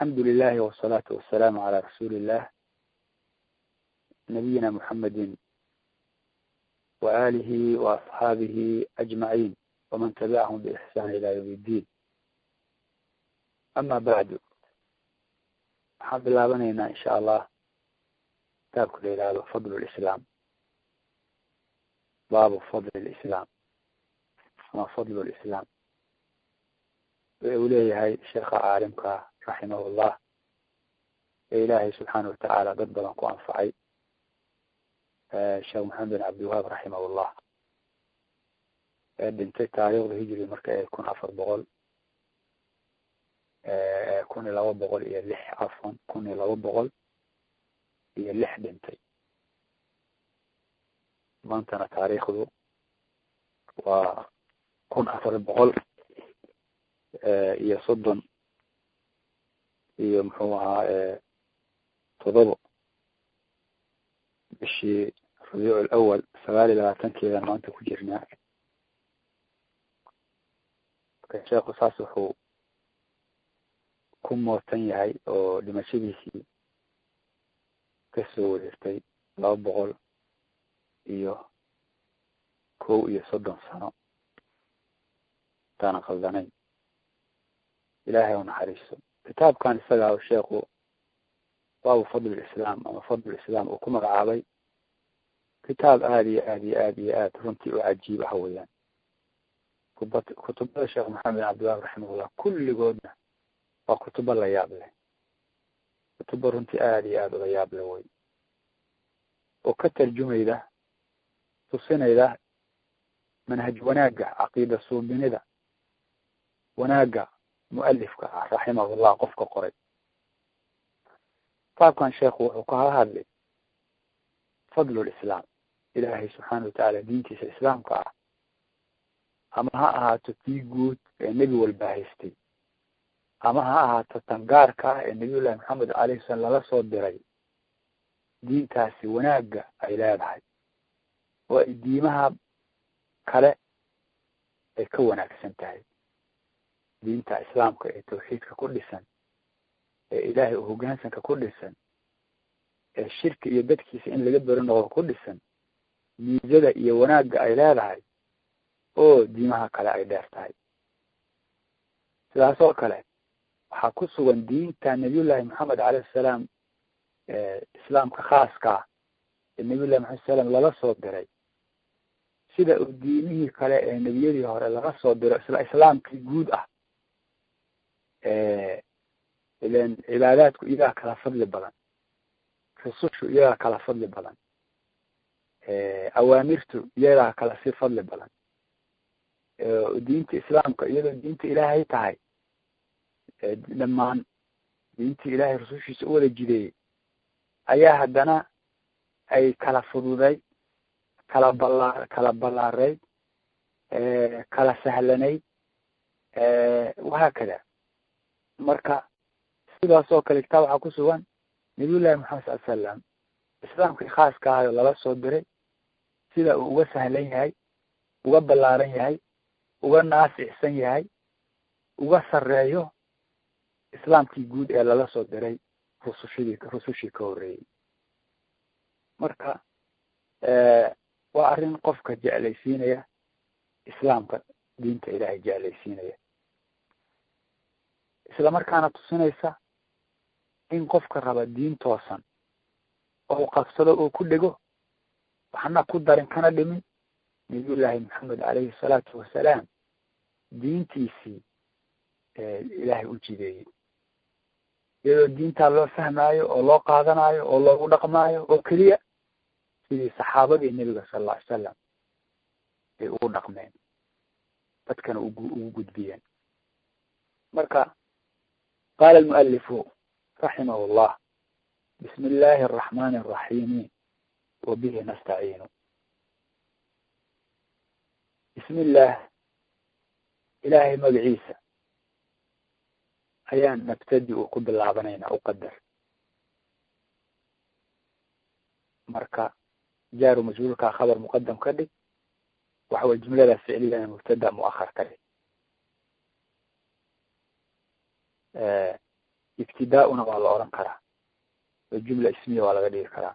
alxamdu lilahi wasalaatu wasalaamu calaa rasuuli illah nabiyina muxamedi waalihi waasxaabihi ajmaciin waman tabicahum biixsaan ila yawm iddiin ama bacdu waxaan bilaabanaynaa insha allah kitaabka la yihahdo fadl lislaam baabu fadl lislaam ama fadl lislaam uu leeyahay sheekha caalimka raximahullah ee ilaahay subxaana watacaala dad badan ku anfacay sheekh maxamed bin cabdiwahaab raximahullah ee dhintay taariikhda hijri marka ee kun afar boqol kun iyo laba boqol iyo lix afan kun iyo laba boqol iyo lix dhintay maantana taariikhdu waa kun afar boqol iyo soddon iyo muxuu ahaa todobo bishii rabiic alawal sagaal iyo labaatankeedan maanta ku jirnaa marka sheekhu saas wuxuu ku mootan yahay oo dhimashadiisii kasoo wareertay laba boqol iyo kow iyo soddon sano intaanan khaldanayn ilaahay u naxariiso kitaabkan isagaa sheekhu baabu fadl lislaam ama fadl lislaam uu ku magacaabay kitaab aada iyo aad iyo aad iyo aad runtii u cajiib ah weeyaan kuba kutubada sheekh maxamed bin cabdiwahaab raximahullah kulligoodna waa kutubo la yaab leh kutubo runtii aada iyo aada uga yaab leh wey oo ka tarjumayda tusinayda manhaj wanaagga caqiida suubinida wanaagga mualifka ah raximahullah qofka qoray kitaabkan sheekhu wuxuu ka hadlay fadlu lislaam ilaahay subxaana watacaala diintiisa islaamka ah ama ha ahaato tii guud ee nebi walba haystay ama ha ahaato tan gaarka ah ee nabiyullahi maxamed alayhi salam lala soo diray diintaasi wanaagga ay leedahay oo ay diimaha kale ay ka wanaagsan tahay diinta islaamka ee tawxiidka ku dhisan ee ilaahay u hoggaansanka ku dhisan ee shirki iyo dadkiisa in laga beri noqdo ku dhisan miisada iyo wanaagga ay leedahay oo diimaha kale ay dheer tahay sidaas oo kale waxaa ku sugan diinta nabiyullahi maxamed alayhi salaam islaamka khaaska ee nabiyullahi maxamed salam lala soo diray sida uu diimihii kale ee nebiyadii hore laga soo diro isla islaamkii guud ah ilan cibaadaadku iyagaa kala fadli badan rusushu iyagaa kala fadli badan awaamirtu iyagaa kala si fadli badan diinta islaamka iyadoo diinta ilaahay tahay dhammaan diinta ilaahay rusushiisa u wada jideeyey ayaa haddana ay kala fududay kala bala kala ballaarayd kala sahlanayd wahaakada marka sidaas oo kale kitaab waxaa ku sugan nabiyullahi maxamed sal salam islaamkii khaaska ahayo lala soo diray sida uu uga sahlan yahay uga ballaaran yahay uga naasicsan yahay uga sarreeyo islaamkii guud ee lala soo diray rusushadii rusushii ka horreeyey marka waa arrin qofka jeclaysiinaya islaamka diinta ilaahay jeclaysiinaya isla markaana tusinaysa in qofka raba diin toosan oo qabsado oo ku dhego waxna ku darin kana dhimin nabiyullaahi maxamed calayhi salaatu wasalaam diintiisii ilaahay u jideeyey iyadoo diintaa loo fahmaayo oo loo qaadanayo oo loogu dhaqmaayo oo keliya sidii saxaabadii nebiga sal alla ly salam ay ugu dhaqmeen dadkana ugu ugu gudbiyeen marka qaala almualifu raximah llah bismi illaahi araxmani araxiimi wa bihi nastaciinu bismi illaah ilaahay magaciisa ayaan nabtadi u ku bilaabanaynaa uqadar marka jaaru majhuulkaa khabar muqadam ka dhig waxa weye jumlada ficliyana mubtada muahar ka dhig ibtidaa-una waa la odhan karaa oo jumla ismiya waa laga dhigi karaa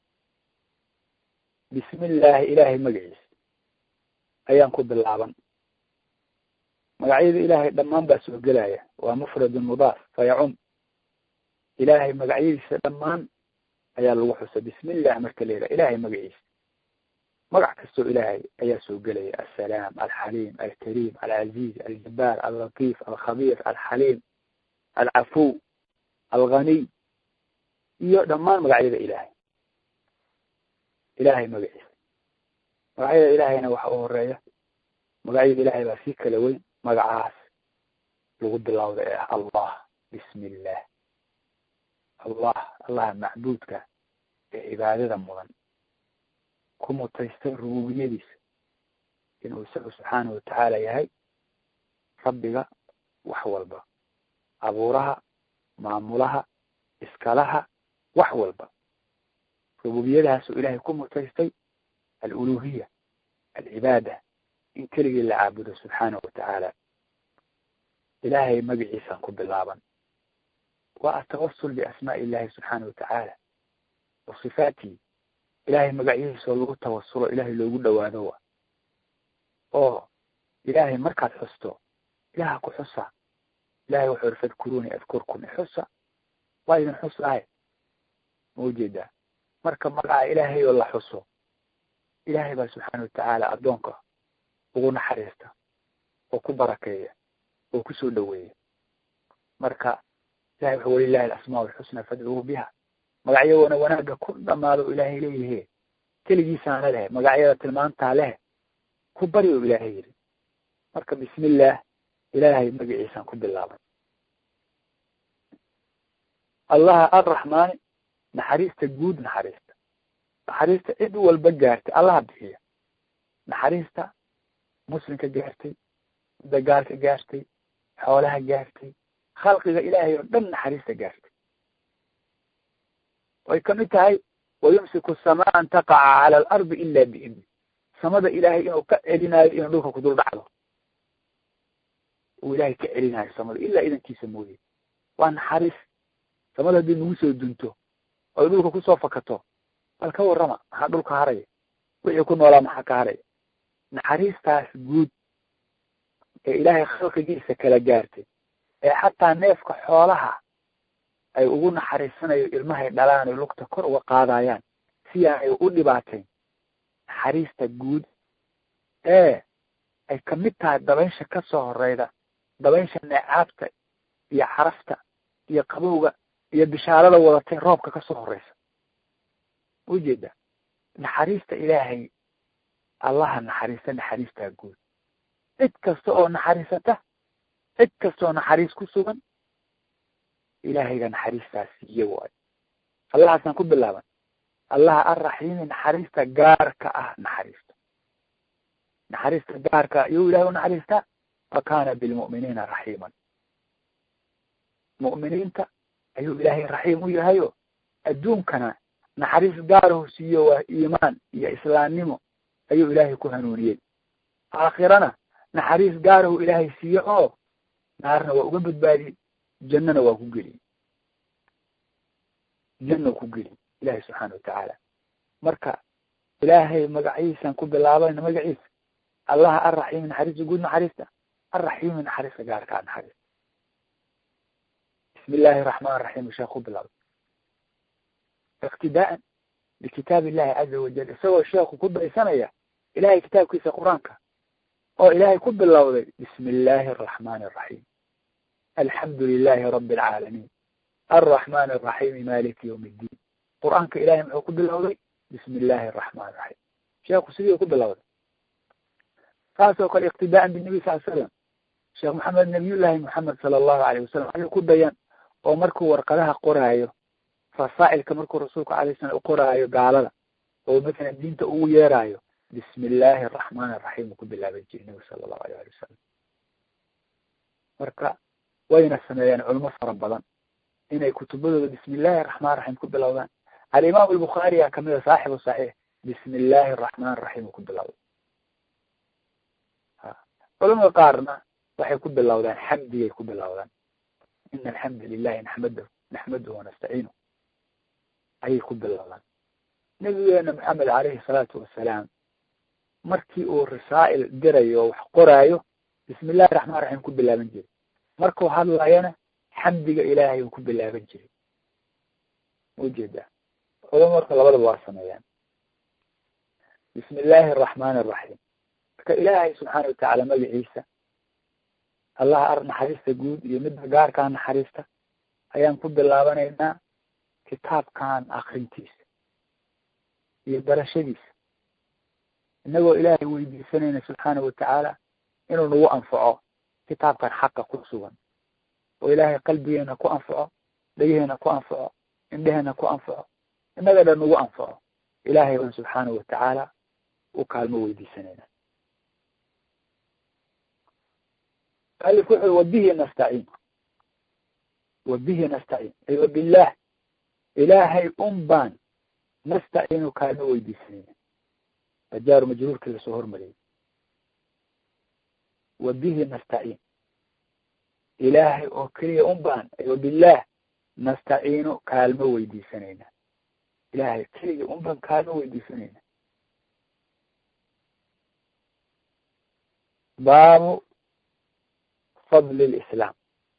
bismi illaahi ilaahay magaciisa ayaan ku bilaaban magacyada ilaahay dhammaan baa soo gelaya waa mufradun mudaaf fayacum ilaahay magacyadiisa dhammaan ayaa lagu xusa bismi illah marka la yidhaha ilahay magaciisa magac kastoo ilaahay ayaa soo gelaya assalaam alxaliim alkariim alcaziiz aljabaar allatiif alkhabiir alxaliim alcafuw alghaniy iyo dhammaan magacyada ilaahay ilaahay magaciisa magacyada ilaahayna waxa u horeeya magacyada ilaahay baa sii kala weyn magacaas lagu bilowda ee ah allah bismi illah allah allaha macbuudka ee cibaadada mudan ku mutaystay rububiyadiisa inuu isagu subxaanahu watacaala yahay rabbiga wax walba abuuraha maamulaha iskalaha wax walba rububiyadahaasuu ilaahay ku mutaystay aluluhiya alcibaada in keligii la caabudo subxaanahu watacaala ilaahay magaciisaan ku bilaaban waa atawasul biasmaai illahi subxaanahu watacaala wa sifaatihi ilaahay magacyadiisoo lagu tawasulo ilaahay loogu dhawaado wa oo ilaahay markaad xusto ilaha ku xusa ilahay wuxuu uri fadkuruni adkurkum ixusa waa idin xusahay ma ujeedaa marka magaca ilaahay oo la xuso ilaahay baa subxaana watacaala addoonka ugu naxariista oo ku barakeeya oo kusoo dhaweeya marka ilahay wuxuu walilahi alasmaa alxusna fadcuuhu biha magacyadoona wanaagga ku dhamaado ilaahay leeyihe keligiisaana leh magacyada tilmaantaa leh ku bari o ilaahay yidhi marka bismi illaah ilaahay magaciisaan ku bilaaban allaha arraxmaani naxariista guud naxariista naxariista cid walba gaartay allaha bixiya naxariista muslimka gaartay dagaalka gaartay xoolaha gaartay khalqiga ilaahay oo dhan naxariista gaartay way kamid tahay wayumsiku samaa an taqaca cala alardi ila biidni samada ilaahay inuu ka celinayo inuu dhulka ku dul dhacdo uu ilaahay ka celinayo samada ilaa idankiisa mooye waa naxariis samada haddii nagu soo dunto oy dhulka kusoo fakato bal ka warrama maxaa dhulka haraya wixii ku noolaa maxaa ka haraya naxariistaas guud ee ilaahay khalqigiisa kala gaartay ee xataa neefka xoolaha ay ugu naxariisanayo ilmahay dhalaan oy lugta kor uga qaadayaan si aanay u dhibaateyn naxariista guud ee ay kamid tahay dabaysha ka soo horeyda dabaysha neecaabta iyo xarafta iyo qabowga iyo bishaarada wadatay roobka ka soo horeysa ujeeda naxariista ilaahay allaha naxariista naxariistaa guud cid kasta oo naxariisata cid kasta oo naxariis ku sugan ilaahayga naxariistaas siiye waayo allahaasaan ku bilaaban allaha arraxiimi naxariista gaarka ah naxariista naxariista gaarka iyuu ilahay u naxariistaa wa kana bilmu'miniina raxiiman mu'miniinta ayuu ilaahay raxiim u yahayo adduunkana naxariis gaarahu siiyo waa iimaan iyo islaamnimo ayuu ilaahay ku hanuuniyey aakhirana naxariis gaarahu ilaahay siiye oo naarna waa uga badbaadiyey jannana waa ku geliyey janna ku geliy ilahay subxaana watacaala marka ilaahay magaciisaan ku bilaabayna magaciisa allaha arraxiimi naxariista guud naxariista arraxiimi naxariista gaarkaa naxariista bismi illaahi araxmaan raxiim sheekh ku bilaabay iqtidaa'an bikitaab illahi caza wajal isagoo sheekhu ku daysanaya ilahay kitaabkiisa qur-aanka oo ilaahay ku bilowday bismi illaahi araxmaani araxiim alxamdu lilahi rabi alcaalamiin alraxmaan araxiimi maliki ywm iddiin qur-aanka ilahay muxuu ku bilowday bismi illaahi araxmaan raxiim sheekhu sidii ku bilowday saasoo kale iqtidaa'an binabi sal slam sheekh maxamed nabiyullaahi moxamed sala allahu alayh wasalam ayuu ku dayan oo markuu warqadaha qoraayo rasaa'ilka markuu rasuulka alayh salam u qoraayo gaalada oo masalan diinta ugu yeeraayo bismi illaahi araxmaan araxiim uu ku bilaaban jiray nabi sala allahu alayh ali wasalam marka wayna sameeyeen culimo fara badan inay kutubadooda bismi illaahi araxmaan raxiim ku bilowdaan alimaam albukhaariya kamida saaxibu saxiix bismi illaahi araxmaan raxiim uu ku bilowday culamada qaarna waxay ku bilowdaan xamdigay ku bilowdaan ina alxamda lilahi naxmadahu naxmaduhu wanastaciinu ayay ku bilaabaan nabigeena maxamed caleyhi salaatu wasalaam markii uu rasaa'il dirayo oo wax qoraayo bismi illahi raxmaan raxiim ku bilaaban jiray markuu hadlayana xamdiga ilaahay uu ku bilaaban jiray maujeedaa culamo marka labadaba waa sameeyaan bismi illaahi araxmaani araxiim marka ilaahay subxaana watacaala magaciisa allaha ar naxariista guud iyo midda gaarkaa naxariista ayaan ku bilaabanaynaa kitaabkan akrintiisa iyo barashadiisa inagoo ilaahay weydiisanayna subxaana watacaala inuu nagu anfaco kitaabkan xaqa ku sugan oo ilaahay qalbigeena ku anfaco dhegeheena ku anfaco indheheena ku anfaco inaga dhan nagu anfaco ilaahay baan subxaana watacaala u kaalmo weydiisanayna alif wuxuu wabihi nastaciin wabihi nastaciin ay wabillaah ilaahay un baan nastaciinu kaalmo weydiisanayna majaaru majruurkii lasoo hormariyey wabihi nastaciin ilaahay oo keliya un baan ay wabillaah nastaciinu kaalmo weydiisanayna ilaahay keliya un baan kaalmo weydiisanayna baabu fadli lislaam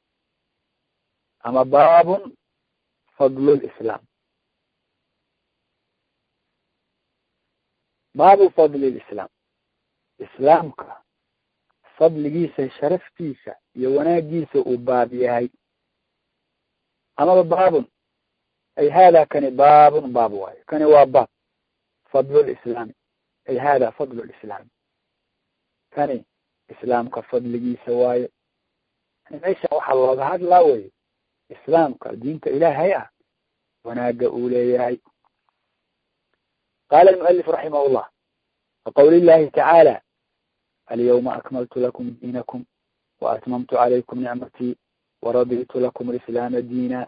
ama baabun fadlu lislaam baabu fadli lislaam islaamka fadligiisa sharaftiisa iyo wanaagiisa uu baab yahay amaba baabun ay hada kani baabun baab waayo kani waa baab fadlu lislaami ay hada fadlu lislaami kani islaamka fadligiisa waayo meesha waxaa looga hadlaa wey islaamka diinta ilaahay ah wanaaga uu leeyahay qala almualif raximah llah waqawli llahi tacaala alyawma akmaltu lakum diinakum waatmamtu calaykum nicmatii waraditu lakum alislaama diina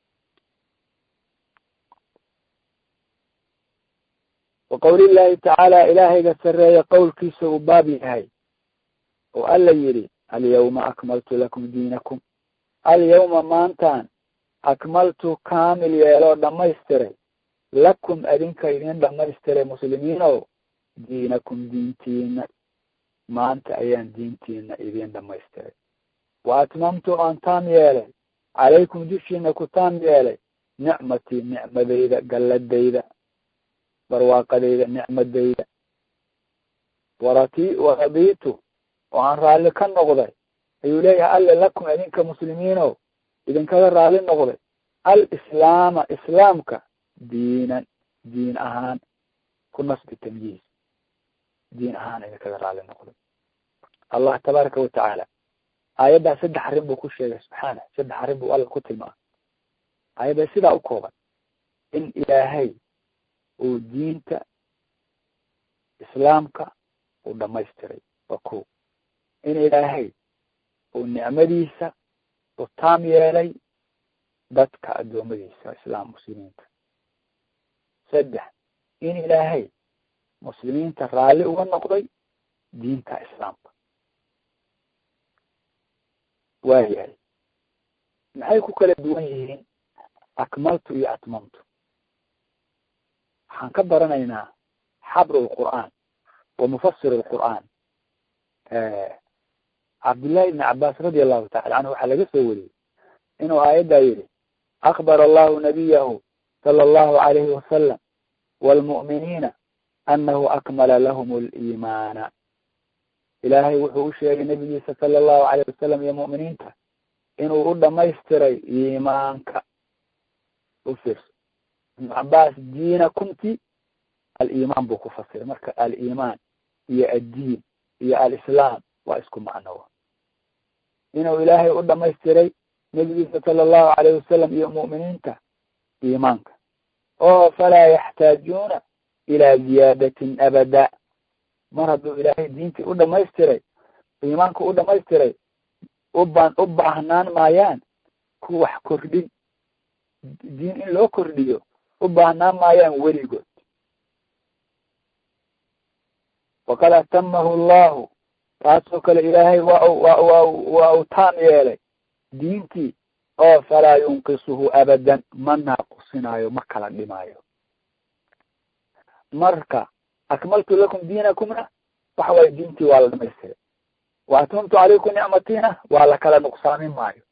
waqawli llahi tacaala ilaahayga sareeya qowlkiisa uu baab yahay oo alla yidhi alyawma akmaltu lakum diinakum alyawma maantaan akmaltu kaamil yeeloo dhamaystiray lakum adinka idin dhamaystiray muslimiinow diinakum diintiina maanta ayaan diintiina idin dhamaystiray wa atmamtu aan taam yeelay calaykum dushiina ku taam yeelay nicmatii nicmadayda galladayda barwaaqadayda nicmadayda warati waraditu oo aan raalli ka noqday ayuu leeyahay alle lakum idinka muslimiinow idinkaga raalli noqday alislaama islaamka diinan diin ahaan ku nasbi tamyiiz diin ahaan idinkaga raalli noqday allah tabaaraka watacaala aayaddaa saddex arrin buu ku sheegay subxaana saddex arrin buu alla ku tilmaamay aayadda sidaa u kooban in ilaahay uu diinta islaamka uu dhamaystiray waa ko in ilaahay uu nicmadiisa u taam yeelay dadka addoommadiisa islaam muslimiinta saddex in ilaahay muslimiinta raalli uga noqday diinta islaamka waayahay maxay ku kala duwan yihiin akmaltu iyo atmamtu waxaan ka baranaynaa xabr lqur'aan wa mufasir lqur'aan cabdillahi ibni cabbaas radi allahu tacala canhu waxaa laga soo wariyey inuu aayaddaa yidhi akbar allahu nabiyahu sala allahu alayhi wasalam waalmu'miniina anahu akmala lahum liimaana ilaahay wuxuu u sheegay nabigiisa sala allahu alayh wasalam iyo mu'miniinta inuu u dhamaystiray iimaanka u fiirso ibnu cabbaas diina kunti aliimaan buu ku fasiray marka aliimaan iyo addiin iyo alislaam waa isku macnowa inuu ilaahay u dhamaystiray nebigiisa sala allahu alayh wasalam iyo mu'miniinta iimaanka oo falaa yaxtaajuuna ilaa ziyaadatin abada mar hadduu ilaahay diintii u dhamaystiray iimaanka u dhamaystiray ubaan u baahnaan maayaan ku wax kordhin diin in loo kordhiyo u baahnaan maayaan weligood waqad atamahu allahu taasoo kale ilaahay waa waa waa waa uu taam yeelay diintii oo falaa yunqisuhu abadan ma naaqusinayo ma kala dhimaayo marka akmaltu lakum diinakumna waxa waaye diintii waa la dhamaystiray wa atmamtu calaykum nicmatiina waa la kala nuqsaamin maayo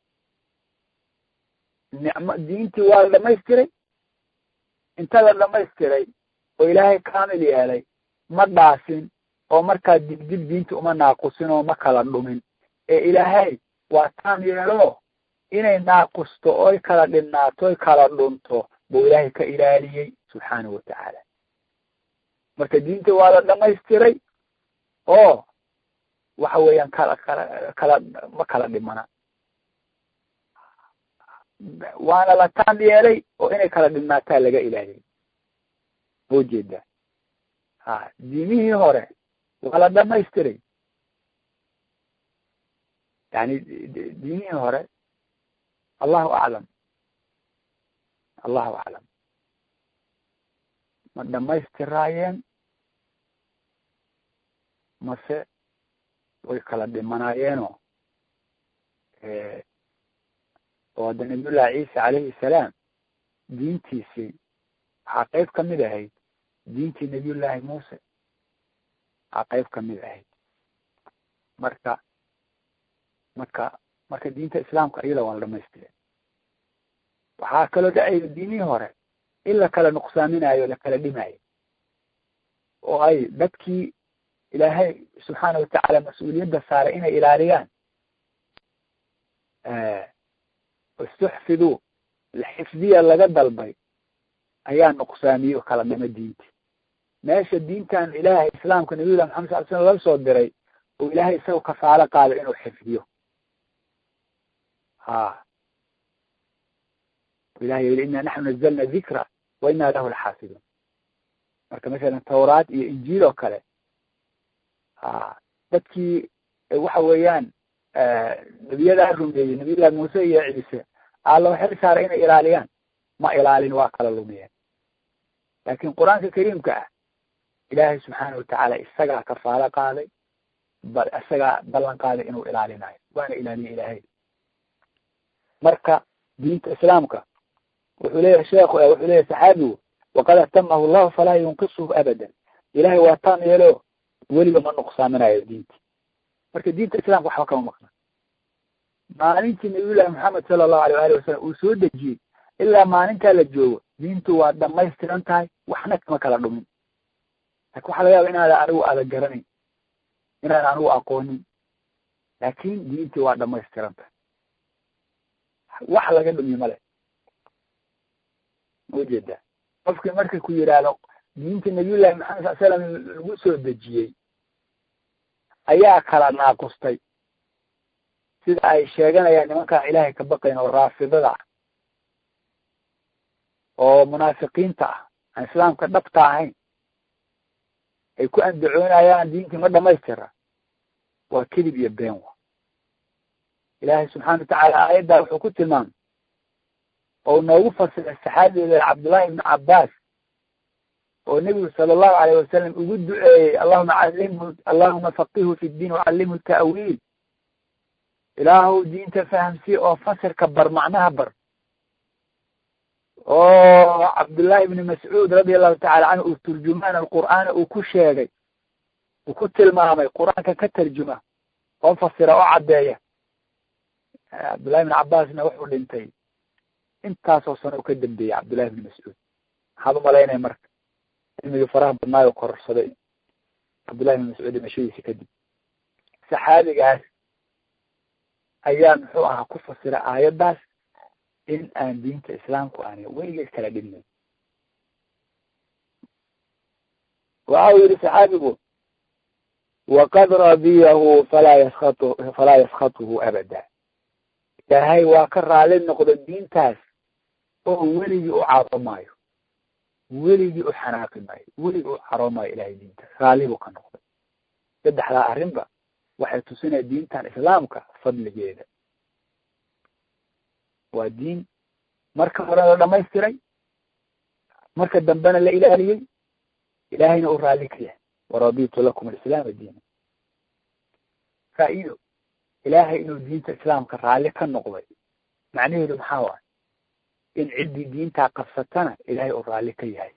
nicmo diintii waa la dhamaystiray inta la dhamaystiray oo ilaahay kaamil yeelay ma dhaasin oo markaa dibdib diinti uma naaqusin oo ma kala dhumin ee ilaahay waa taam yeelo inay naaqusto oy kala dhinnaato oy kala dhunto buu ilaahay ka ilaaliyey subxaanahu watacaala marka diinta waa la dhamaystiray oo waxa weeyaan kala kala kala ma kala dhimana waana la taam yeelay oo inay kala dhinnaataa laga ilaaliyey oo jeedaa ha diimihii hore waa la dhamaystiray yani diimihii hore allahu aclam allahu aclam ma dhamaystiraayeen mase way kala dhimanaayeenoo oo hadda nabiyullahi ciisa calayhi salaam diintiisii waxaa qeyb kamid ahayd diintii nabiyullaahi muuse waxaa qeyb kamid ahayd marka marka marka diinta islaamka iyada waa la dhamaystire waxaa kaloo dhacayda diinihii hore in la kala nuqsaaminayo la kala dhimaayo oo ay dadkii ilaahay subxaana watacaala mas-uuliyadda saaray inay ilaaliyaan istuxfiduu xifdiya laga dalbay ayaa nuqsaamiye o kala dhima diinti meesha diintan ilaahay islaamka nabiyullah maxamed sal slam laga soo diray oo ilaahay isagao kafaalo qaada inuu xifdiyo ha ilahay yili ina naxnu nazalna dikra wa ina lahu laxaafiduun marka masalan tawraad iyo injiil oo kale ha dadkii waxa weeyaan nebiyadaa rumeeyey nabiyullahi muuse iyo ciise alla xil saaray inay ilaaliyaan ma ilaalin waa kala lumiyeen laakin qur-aanka kariimka ah ilaahay subxaana watacaala isagaa kafaalo qaaday bal isagaa ballan qaaday inuu ilaalinayo waana ilaaliye ilaahay marka diinta islaamka wuxuu leeyahay sheekhu wuxuu leeyahay saxaabigu waqad atamahu llahu falaa yunqisuhu abadan ilahay waa taam yeelo weliba ma nuqsaaminayo diinti marka diinta islamka waxba kama maqna maalintii nabiyullahi maxamed sala allahu alay ali wasalam uu soo dejiyey ilaa maalintaa la joogo diintu waa dhamaystiran tahay waxna kama kala dhumin lakin waxaa laga yaaba inaada anigu aada garanayn inaan anigu aqoonin laakin diintii waa dhamaystiran tahay wax laga dhumi male maujeedaa qofkii markay ku yidhaahdo diintii nabiyullahi maxamed sal slam lagu soo dejiyey ayaa kala naaqustay sida ay sheeganayaan nimankaan ilaahay ka baqayn oo raafidada ah oo munaafiqiinta ah aan islaamka dhabta ahayn ay ku andacoonayaan diintii ma dhamaystira waa kedib iyo been wa ilaahay subxana watacaala aayaddaa wuxuu ku tilmaamay oo noogu fasiray saxaabigeeda cabdullahi ibnu cabbaas oo nebigu sala allahu alayh wasalam ugu duceeyey allahuma calimhu allahuma faqihu fi ddiin wacallimhu ta'wiil ilaahu diinta fahamsi oo fasirka bar macnaha bar oo cabdullahi ibni mascuud radia allahu tacala canhu uu turjumaan alqur'aana uu ku sheegay uu ku tilmaamay qur-aanka ka tarjuma oo fasira oo caddeeya cabdullahi ibn cabbaasna wuxuu dhintay intaasoo sano u ka dambeeyey cabdullahi ibni mascuud maxaad umalaynaya marka cilmigii faraha badnaayo kororsaday cabdullahi ibn mascuud dhimashadiisi kadib saxaabigaas ayaa muxuu ahaa ku fasira aayaddaas in aan diinta islaamku aanay weligeed kala dhibnayn waxa uu yihi saxaabigu waqad radiyahu falaa yaskatu falaa yaskatuhu abada ilaahay waa ka raali noqda diintaas oo weligii u caroomaayo weligii u xanaaqi maayo weligii u caroomaayo ilahay diintaas raalli buu ka noqday saddexdaa arrinba waxay tusinaya diintan islaamka fadligeeda waa diin marka hore la dhamaystiray marka dambena la ilaaliyey ilaahayna uu raalli ka yahay waraditu lakum alislaama diina faa-iido ilaahay inuu diinta islaamka raalli ka noqday macnaheedu maxaa waay in ciddii diintaa qabsatana ilaahay uu raalli ka yahay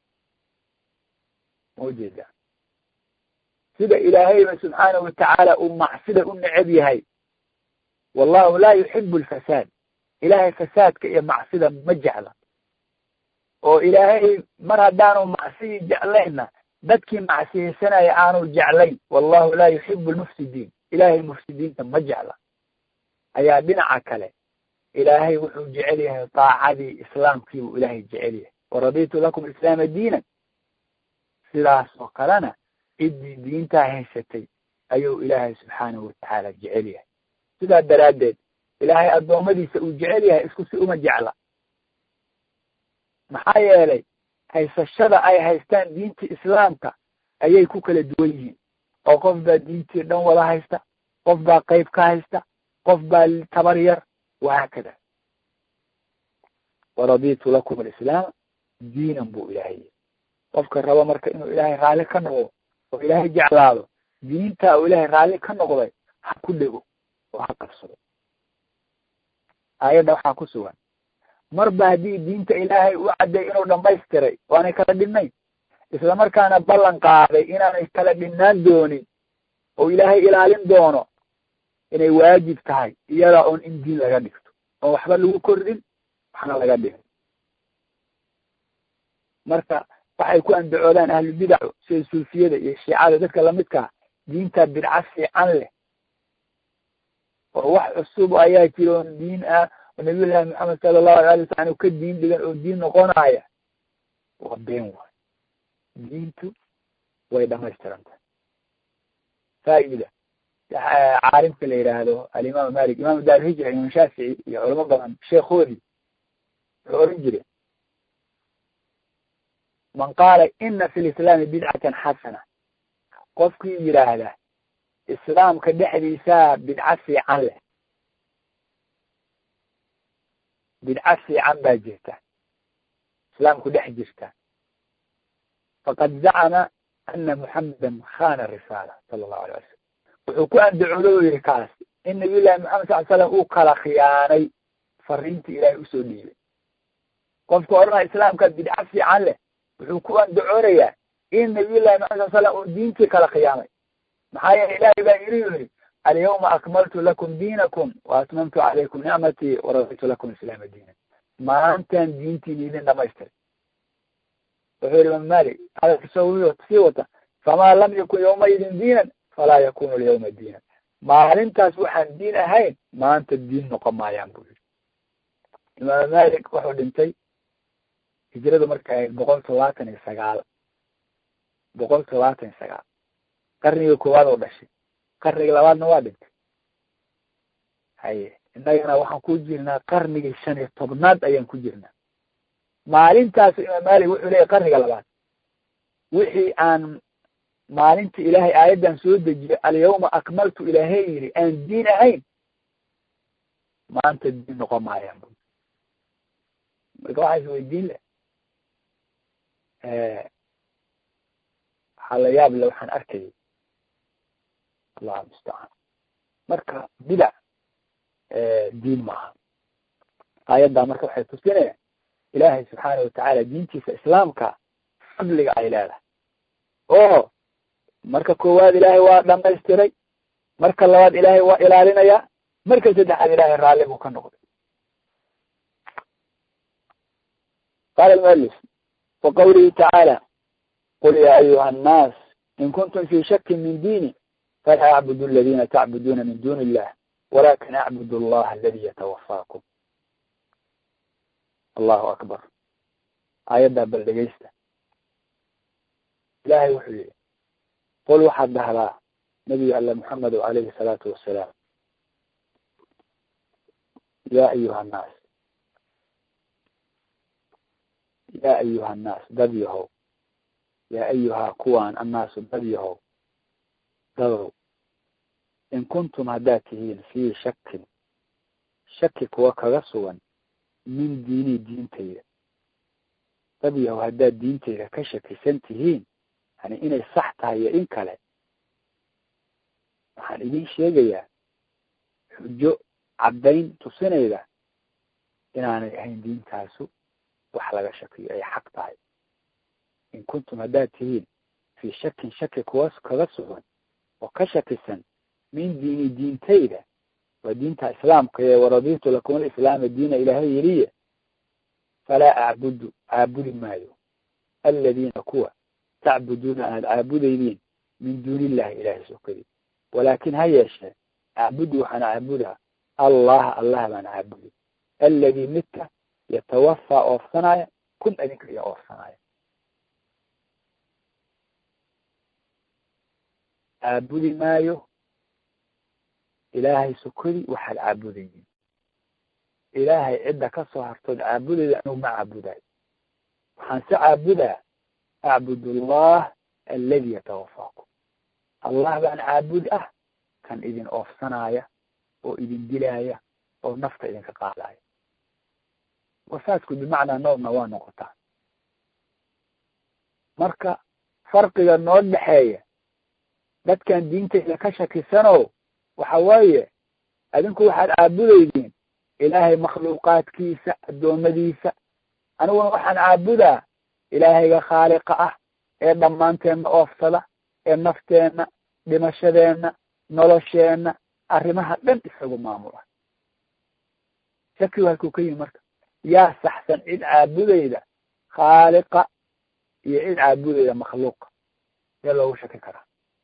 ma ujeedaa sida ilaahayba subxaanahu watacaala uu macsida u necab yahay wallahu laa yuxibu alfasaad ilaahay fasaadka iyo macsida ma jecla oo ilaahay mar haddaanu macsiyi jeclaynna dadkii macsiyaysanaya aanu jeclayn wallahu laa yuxibu almufsidiin ilaahay mufsidiinta ma jecla ayaa dhinaca kale ilaahay wuxuu jecel yahay daacadii islaamkii buu ilaahay jecel yahay waraditu lakum islaama diinan sidaas oo kalena ciddii diintaa haysatay ayuu ilaahay subxaanahu watacaala jecel yahay sidaa daraaddeed ilaahay addoommadiisa uu jecel yahay isku si uma jecla maxaa yeelay haysashada ay haystaan diintii islaamka ayay ku kala duwan yihiin oo qof baa diintii dhan wada haysta qof baa qayb ka haysta qof baa tabar yar wahaakada waraditu lakum alislaama diinan buu ilaahay qofka rabo marka inuu ilaahay raalli ka noqdo oo ilaahay jeclaado diintaa uu ilaahay raalli ka noqday ha ku dhego oo ha qabsado aayadda waxaa ku sugan marba haddii diinta ilaahay u cadday inuu dhamaystiray waanay kala dhinnayn islamarkaana ballan qaaday inaanay kala dhinnaan doonin oo ilaahay ilaalin doono inay waajib tahay iyadaa oon in diin laga dhigto oon waxba lagu kordhin waxna laga dhigin marka waxay ku andacoodaan ahlubidacu sida suufiyada iyo shiicada dadka lamidkaa diinta bidca fiican leh oo wax cusub ayaa jira oon diin ah oo nabiyullaahi maxamed sala allahu alay ala salam ka diin dhigan oo diin noqonaya waa been waay diintu way dhamaystirantahay faaida caalimka la yidhaahdo alimaam malik imam daarhijra imam shaafici iyo culamo badan sheekhoodii wuxuu oran jire man qaala ina fi lislaami bidcatan xasana qofkii yidhaahda islaamka dhexdiisaa bidca fiican leh bidca fiican baa jirta islaamku dhex jirta faqad zacama ana muxamedan khana risaala sala allahu alay wasalam wuxuu ku andacoodo u yihi kaas in nabiy llahi maxamed sal slam uu kala khiyaanay fariintii ilaahay usoo dhiibay qofka odhanaya islaamka bidca fiican leh wuxuu ku andacoonayaa in nabiy llahi maxamed sal slam uu diintii kala khiyaamay maxaa yeele ilaahay baa yiri yiri alyawma akmaltu lakum diinakum wa atmamtu calaykum nicmatii waraditu lakum islaama diinan maantaan diintiina idin dhamaystiri wuxuu yihi imam malik hadalka soo sii wata famaa lam yakun yawmaidin diinan falaa yakunu alyawma diinan maalintaas waxaan diin ahayn maanta diin noqon maayaan buu yihi imaam malik wuxuu dhintay hijradu markay ahayd boqol todobaatan iyo sagaal boqol todobaatan iyo sagaal qarniga koowaad oo dhashay qarniga labaadna waa dhintay haye innagana waxaan ku jirnaa qarnigii shan iyo tobnaad ayaan ku jirnaa maalintaas imaam malik wuxuu leeyahy qarniga labaad wixii aan maalinta ilaahay aayaddan soo dejiyay alyawma akmaltu ilaahay yidhi aan diin ahayn maanta diin noqon maayaan bu marka waxaa is weydiin leh waxaa la yaab le waxaan arkayay allahu mustacaan marka bidac diin maaha aayaddaa marka waxay tusinaya ilaahay subxaana watacaala diintiisa islaamka fadliga ay leedahay oo marka koowaad ilaahay waa dhamaystiray marka labaad ilaahay waa ilaalinayaa marka saddexaad ilaahay raalli buu ka noqday qaala almualif wa qawlihi tacaala qul ya ayuha annaas in kuntum fi shakin min diini falaa acbudu aladina tacbuduuna min duni illah walakin acbudu allaha aladi yatawafaakum allahu akbar aayaddaa bal dhegeysta ilaahay wuxuu yihi qul waxaad dhahdaa nabiga alle moxamedo alayhi salaatu wasalaam ya ayuha annaas ya ayuha annaas dad yahow yaa ayuhaa kuwaan annaasu dad yahow dadow in kuntum haddaad tihiin fii shakin shaki kuwa kaga sugan min diinii diintayda dad yahow haddaad diintayda ka shakisan tihiin yani inay sax tahay iyo in kale waxaan idin sheegayaa xujo caddayn tusinayda inaanay ahayn diintaasu wax laga shakiyo ay xaq tahay in kuntum haddaad tihiin fii shakin shaki kuwa kaga sugan oo ka shakisan min diini diintayda waa diinta islaamka ee waraditu lakum alislaama diina ilaahay yeliye falaa acbudu caabudi maayo aladiina kuwa tacbuduuna aad caabudaydiin min duuni illahi ilahay sokadii walaakin ha yeeshee acbudu waxaan caabudaa allaha allah baan caabudi alladii midka yatawafaa oofsanaya kun adinka iyo oofsanaya caabudi maayo ilaahay sokodi waxaad caabudaydiin ilaahay cidda ka soo hartood caabudayda anugu ma caabudayo waxaan se caabudaa acbud allah aladi yatawafaakum allah baan caabudi ah kan idin oofsanaya oo idin dilaaya oo nafta idinka qaadaya wafaadku bimacnaa noobna waa noqotaa marka farqiga noo dhexeeya dadkan diintayda ka shakisano waxa weeye adinku waxaad caabudaydiin ilaahay makhluuqaadkiisa addoommadiisa aniguna waxaan caabudaa ilaahayga khaaliqa ah ee dhammaanteenna oofsada ee nafteenna dhimashadeenna nolosheenna arrimaha dhan isagu maamula shakigu halkuu ka yimi marka yaa saxsan cid caabudayda khaaliqa iyo cid caabudayda makhluuqa see loogu shaki karaa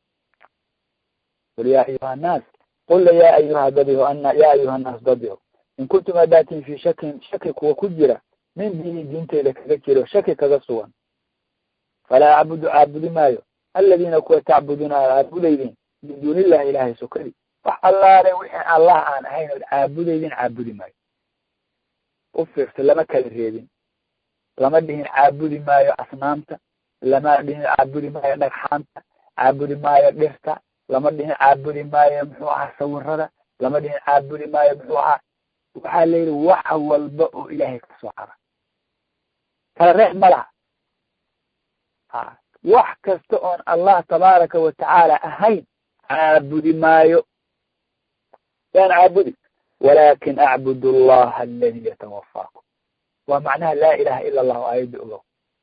qul yaa ayuha annaas qula yaa ayuha dadiho ana yaa ayuha annaas dadiho in kuntum hadaatin fi shakin shaki kuwa ku jira min diini diinteyda kaga jiro shaki kaga sugan falaa acbudu caabudi maayo aladiina kuwa tacbuduuna aad caabudaydiin min duuni illahi ilaahay sokadi wax allaale wixii allah aan ahayn ood caabudaydin caabudi maayo u fiirsa lama kala reebin lama dhihin caabudi maayo asnaamta lama dhihin caabudi maayo dhagxaanta caabudi maayo dhirta lama dhihin caabudi maayo muxuu ahaa sawirada lama dhihin caabudi maayo muxuu ahaa waxaa la yidhi wax walba oo ilaahay kasoo hara kala reex ma laha ha wax kasta oon allah tabaaraka watacaala ahayn caabudi maayo yaan caabudi walakin acbud allaha aladi yatawafaakum waa macnaha laa ilaha ila allahu aayadda ogow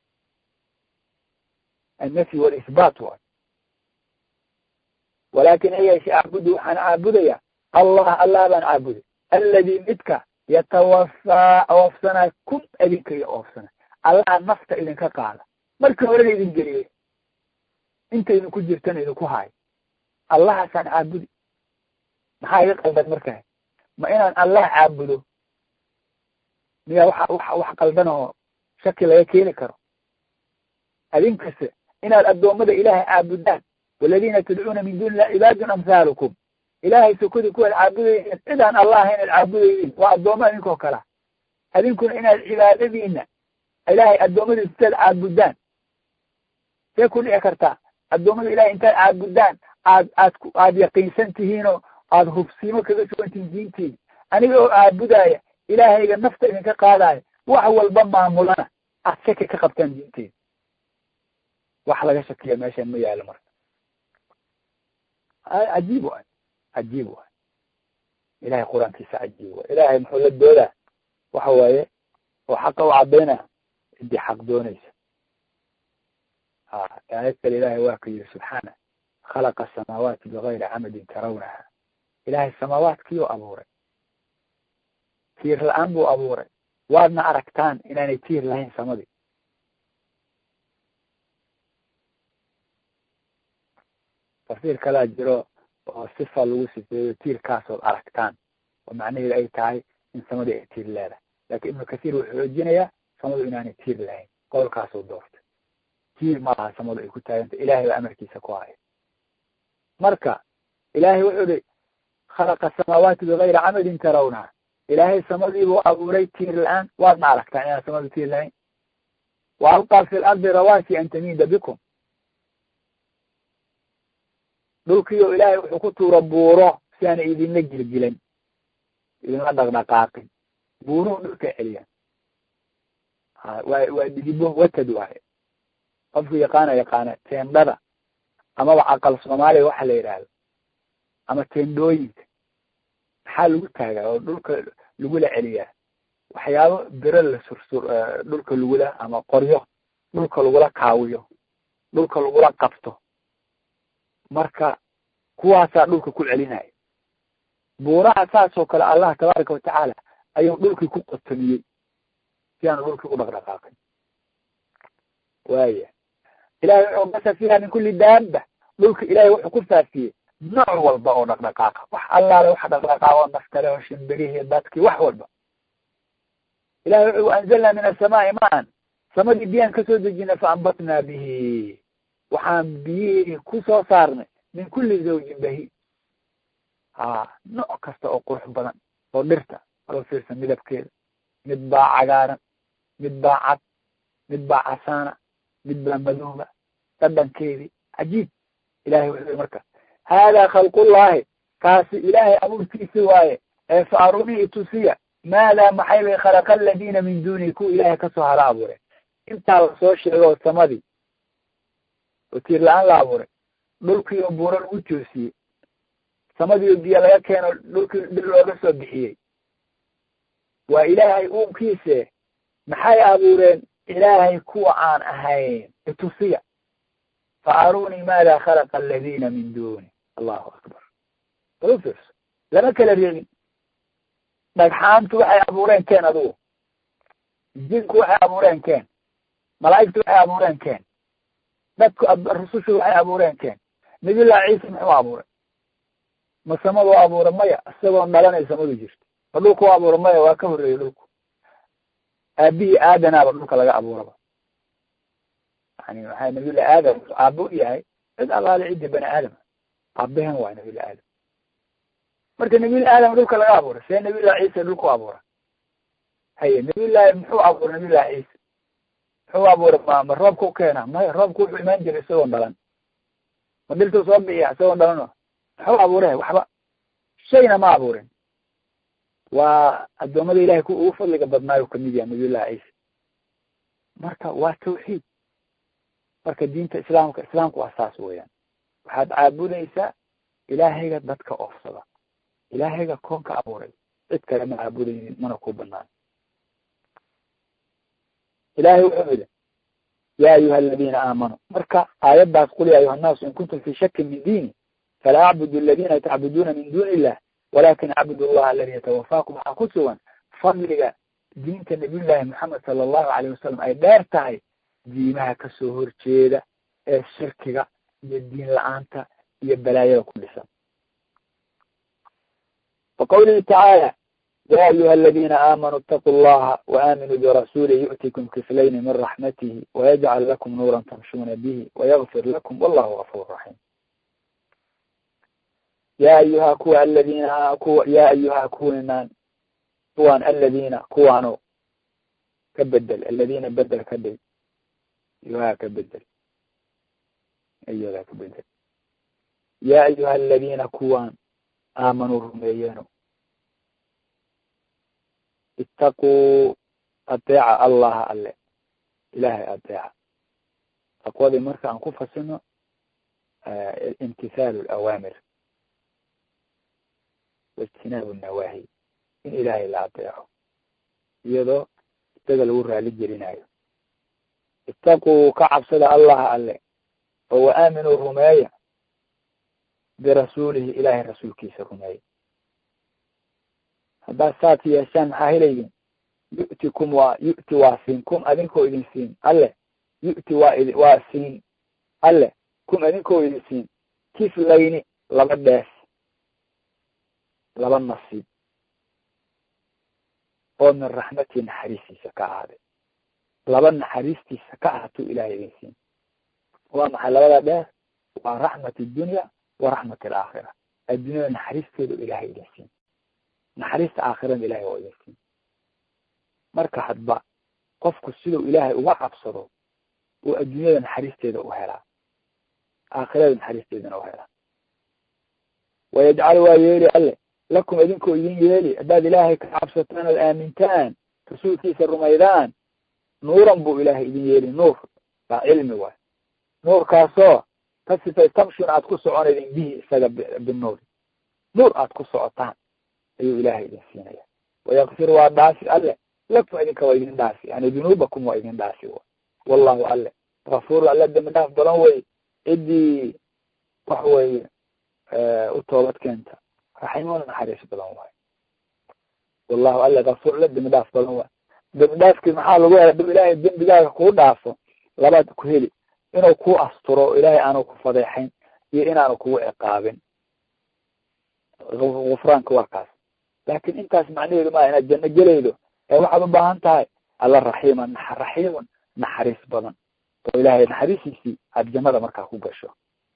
annafyi walisbaat waay walakin hayeeshe acbudu waxaan caabudaya allah allah baan caabuday aladi midka yatawafaa oofsanay kun adinka iyo oofsanay allaha nafta idinka qaada markii horena idin geliyey inta idinku jirtana idinku haayo allahaasaan caabudi maxaa iga qaldan markaa ma inaan allah caabudo miyaa waxa wa wax qaldan oo shaki laga keeni karo adinkase inaad addoommada ilaahay caabudaan waladina tadcuuna min duuni illah cibaadun amhaalukum ilaahay sokodi kuwaad caabudaydiin cidaan allah ahayn ad caabudaydiin waa addoomma idinkoo kalea adinkuna inaad cibaadadiina ilaahay addoommadiisa intaad caabudaan see ku dhici kartaa addoommada ilahay intaad caabudaan aad aad aad yaqiinsan tihiinoo aada hubsiimo kaga sugantihiin diintiina aniga oo caabudaya ilaahayga nafta idinka qaadaya wax walba maamulana aad shaki ka qabtaan diinteeda wax laga shakiya meeshan ma yaalo marka cajiib waay cajiib waay ilahay qur-aankiisa cajiib waay ilahay muxuu la doodaa waxa waaye oo xaqa u caddaynaya ciddii xaq doonaysa ha aayad kale ilahay waa ka yidhi subxaana khalaqa asamaawaati bigayri camadin tarawnaha ilahay samaawaadkiiuu abuuray tiir la-aan buu abuuray waadna aragtaan inaanay tiir lahayn samadii tafsiir kalaa jiro oo sifa lagu sifeeyo tiirkaasood aragtaan oo macnaheedu ay tahay in samadii ay tiir leedahay laakin ibnu kathiir wuxuu xoojinayaa samadu inaanay tiir lahayn qowlkaasuu doortay tiir ma laha samadu ay ku taaganta ilahay baa amarkiisa ku haya marka ilahay wuxuu ihi khalaqa asamaawaati bigayri camadin tarawnaha ilaahay samadiibuu abuuray tiir la-aan waadna aragtaan inaan samadu tiir lahayn wa alqaa fi lardi rawaasi an tamiida bikum dhulkiio ilaahay wuxuu ku tuura buuro si aana idinla gilgilan idinla dhaqdhaqaaqin buuruhu dhulka celiyaan waa waa didibo watad waaye qofku yaqaana yaqaana teendhada amaba aqal soomaaliya waxa la yidhaahdo ama teendhooyinka maxaa lagu taagaa oo dhulka lagula celiyaa waxyaabo biro la sursur dhulka lagula ama qoryo dhulka lagula kaawiyo dhulka lagula qabto marka kuwaasaa dhulka ku celinaya buuraha saas oo kale allah tabaaraka watacaala ayuu dhulkii ku qotamiyey si aanu dhulkii u dhaqdhaqaaqin waaya ilahay wuxuu basa fiiha min kulli daaba dhulka ilahay wuxuu ku faafiyey nooc walba oo dhaqdhaqaaqa wax allaale waxa dhaqdhaqaaqo naftale oo shimbirihii dadkii wax walba ilahay wuxuu anzalnaa min asamaai maan samadii biyaan kasoo dejinay faambatnaa bihi waxaan biyihii kusoo saarnay min kulli zawjin bahi ha nooc kasta oo qurux badan oo dhirta alo fiirsan midabkeeda mid baa cagaaran mid baa cad mid baa casaana mid baa madooba dhadhankeedii cajiib ilahay wuxuu marka haadaa khalqullahi kaasi ilaahay abuurkiisi waaye ee fa arunii itusiya maadaa maxay bay khalaqa aladiina min duuni kuwa ilaahay kasoo hala abuuray intaa lasoo sheego samadii oo tiir la-aan la abuuray dhulkii oo buuro lagu joosiyey samadii oo biyo laga keeno dhulkii dhir looga soo bixiyey waa ilaahay uunkiise maxay abuureen ilaahay kuwa aan ahayn itusiya fa arunii maada khalaqa aladiina min duuni allahu akbar bal u fiirso lama kala reebin dhagxaantu waxay abuureen keen adugu jinku waxay abuureen keen malaa'igtu waxay abuureen keen dadku rusushu waxay abuureen keen nabiyullahi ciisa muxuu abuuray ma samadu abuura maya isagoon dhalanay samadu jirto ma dhulku abuura maya waa ka horreeyey dhulku aabihii aadanaaba dhulka laga abuuraba yani waxaa nabiyullahi aadam aabo u yahay cid allaale ciddi bani aadama aabehen waay nabiyullahi aadam marka nabiyullahi aadam dhulka laga abuuray see nabiyullahi ciisa dhulku abuura haye nabiyullahi muxuu abuuray nabiyullahi ciisa muxuu abuuray ma ma roobka u keena maya roobku wuxuu imaan jiray isagoon dhalan ma dhirtuu soo bixiya isagoon dhalano muxuu abuuray waxba shayna ma abuurin waa addoommada ilahay ku ugu fadliga badnaayo kamid yaha nabiyullahi ciisa marka waa tawxiid marka diinta islaamka islaamku waa saas weeyaan waxaad caabudaysaa ilaahayga dadka oofsada ilaahayga koonka abuuray cid kale ma caabudaynin mana ku banaan ilahay wuxuu yidhi ya ayuha aladiina aamanuu marka aayaddaas qul ya ayuha annaasu in kuntum fi shakin min diini falaa acbudu aladina tacbuduuna min duni illah walakin acbudu allaha aladi yatawafaakum waxaa ku sugan fadliga diinta nabiyullaahi moxamed sala allahu alayh wasalam ay dheer tahay diimaha kasoo horjeeda ee shirkiga iyo diin la-aanta iyo balaayada ku dhisan waqawlihi tacaala ya ayuha aladina aamanuu itaquu llaha waaminuu birasuuli yu'tikum kiflayni min raxmatihi wayajcal lakum nuuran tamshuuna bihi wayagfir lakum wallahu gafur raxiim ya ayuha kuwa aladina kuwa ya ayuha kuwinan kuwan aladina kuwaano ka bedel aladina bedel ka dhig ayuha ka bedel ayadaa ka bedel ya ayuha aladina kuwan aamanuu rumeeyeeno itaquu adeeca allaha alle ilahay adeeca taqwadii marka aan ku fasino imtithaalu alawaamir waijtinaabu nawaahi in ilaahay la adeeco iyadoo isaga lagu raali gelinayo itaquu ka cabsada allaha alle oo wa aaminuu rumeeya birasuulihi ilaahay rasuulkiisa rumeeya haddaad saas yeeshaan maxaa helaydiin yu'tikum waa yu'ti waa siin kum adinkoo idin siin alle yu'ti waa idi waa siin alle kum adinkoo idin siin kiflayni laba dheef laba nasiib oo min raxmatii naxariistiisa ka ahaaday laba naxariistiisa ka ahaatuu ilahay idin siin waa maxay labada dheef waa raxmat dunya wa raxmat alaakhira adduunyada naxariisteedu ilahay idin siin naxariista aakhirada ilahay waa idin siin marka hadba qofku siduu ilaahay uga cabsado uu adduunyada naxariisteeda u helaa aakhirada naxariisteedana u helaa wayajcal waa yeeli alle lakum idinkoo idin yeeli haddaad ilaahay ka cabsataan ood aamintaan rasuulkiisa rumaydaan nuuran buu ilaahay idin yeeli nuur baa cilmi waay nuurkaasoo ka sifay tamshun aad ku soconaydin bihi isaga binuur nuur aad ku socotaan ayuu ilaahay idin siinaya wayakfir waa dhaafi alle lakum idinka waa idin dhaafi yani dunuubakum waa idin dhaafi wallahu alle kafuur alle dambi dhaaf badan wey ciddii waxa weye u toobad keenta raximona naxariis badan waay wallahu alle kafuur alle dambi dhaaf badan waay dambi dhaafkii maxaa lagu hela dab ilaahay dembigaaga kuu dhaafo labaad ku heli inuu ku asturo o ilaahay aanu ku fadeexayn iyo inaanu kugu ciqaabin gufraanka waa kaas laakin intaas macnaheedu maa inaad janno gelaydo ee waxaad u baahan tahay alla raxiima raxiimun naxariis badan oo ilaahay naxariisiisii aad jannada markaa ku gasho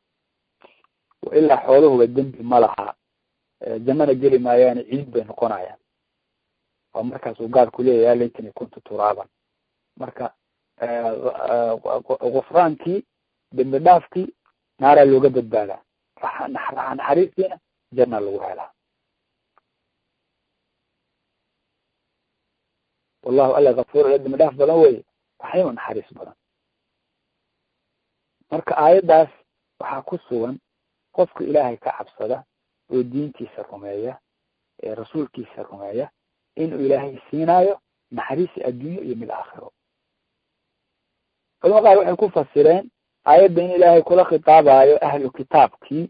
ilaa xooluhuba dembi ma laha jannana geli maayaane ciid bay noqonayaan oo markaas uu gaarku leeyahay laytani kuntu turaaban marka gufraankii dembi dhaafkii naaraa looga badbaadaa naxariistiina janna lagu helaa wallahu alla kafuur ila dembi dhaaf badan weye raxiima naxariis badan marka aayaddaas waxaa ku sugan qofka ilaahay ka cabsada oo diintiisa rumeeya ee rasuulkiisa rumeeya inuu ilaahay siinaayo naxariisi adduunyo iyo mid aakhiro culama qaar waxay ku fasireen aayadda in ilaahay kula khitaabayo ahlu kitaabkii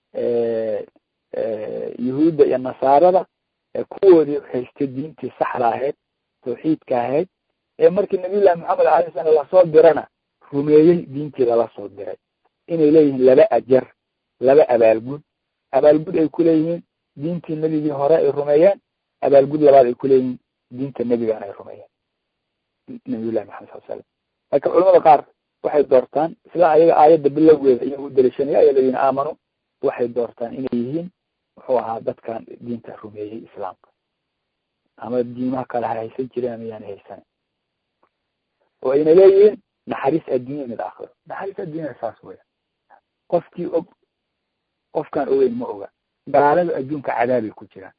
yuhuudda iyo nasaarada ee kuwoodii haystay diintii saxda ahayd tawxiidka ahayd ee markii nabiyullahi maxamed alay slam lasoo dirana rumeeyey diintii lala soo diray inay leeyihiin laba ajar laba abaalgud abaalgud ay ku leeyihiin diintii nebigii hore ay rumeeyeen abaalgud labaad ay ku leeyihiin diinta nebigan ay rumeeyeen nabiyullahi maxamed sal slam marka culamada qaar waxay doortaan isla ayaga aayadda bilowgeeda iyaga u daliishanaya ayaa layihin aamanu waxay doortaan inay yihiin muxuu ahaa dadkan diinta rumeeyey islaamka ama diimaha kale ha haysan jireen ama yaana haysanin oo ayna leeyihiin naxariis adduunya mid aakhiro naxariis adduunya saas weya qofkii og qofkaan ogeyn ma oga gaalada adduunka cadaabay ku jiraan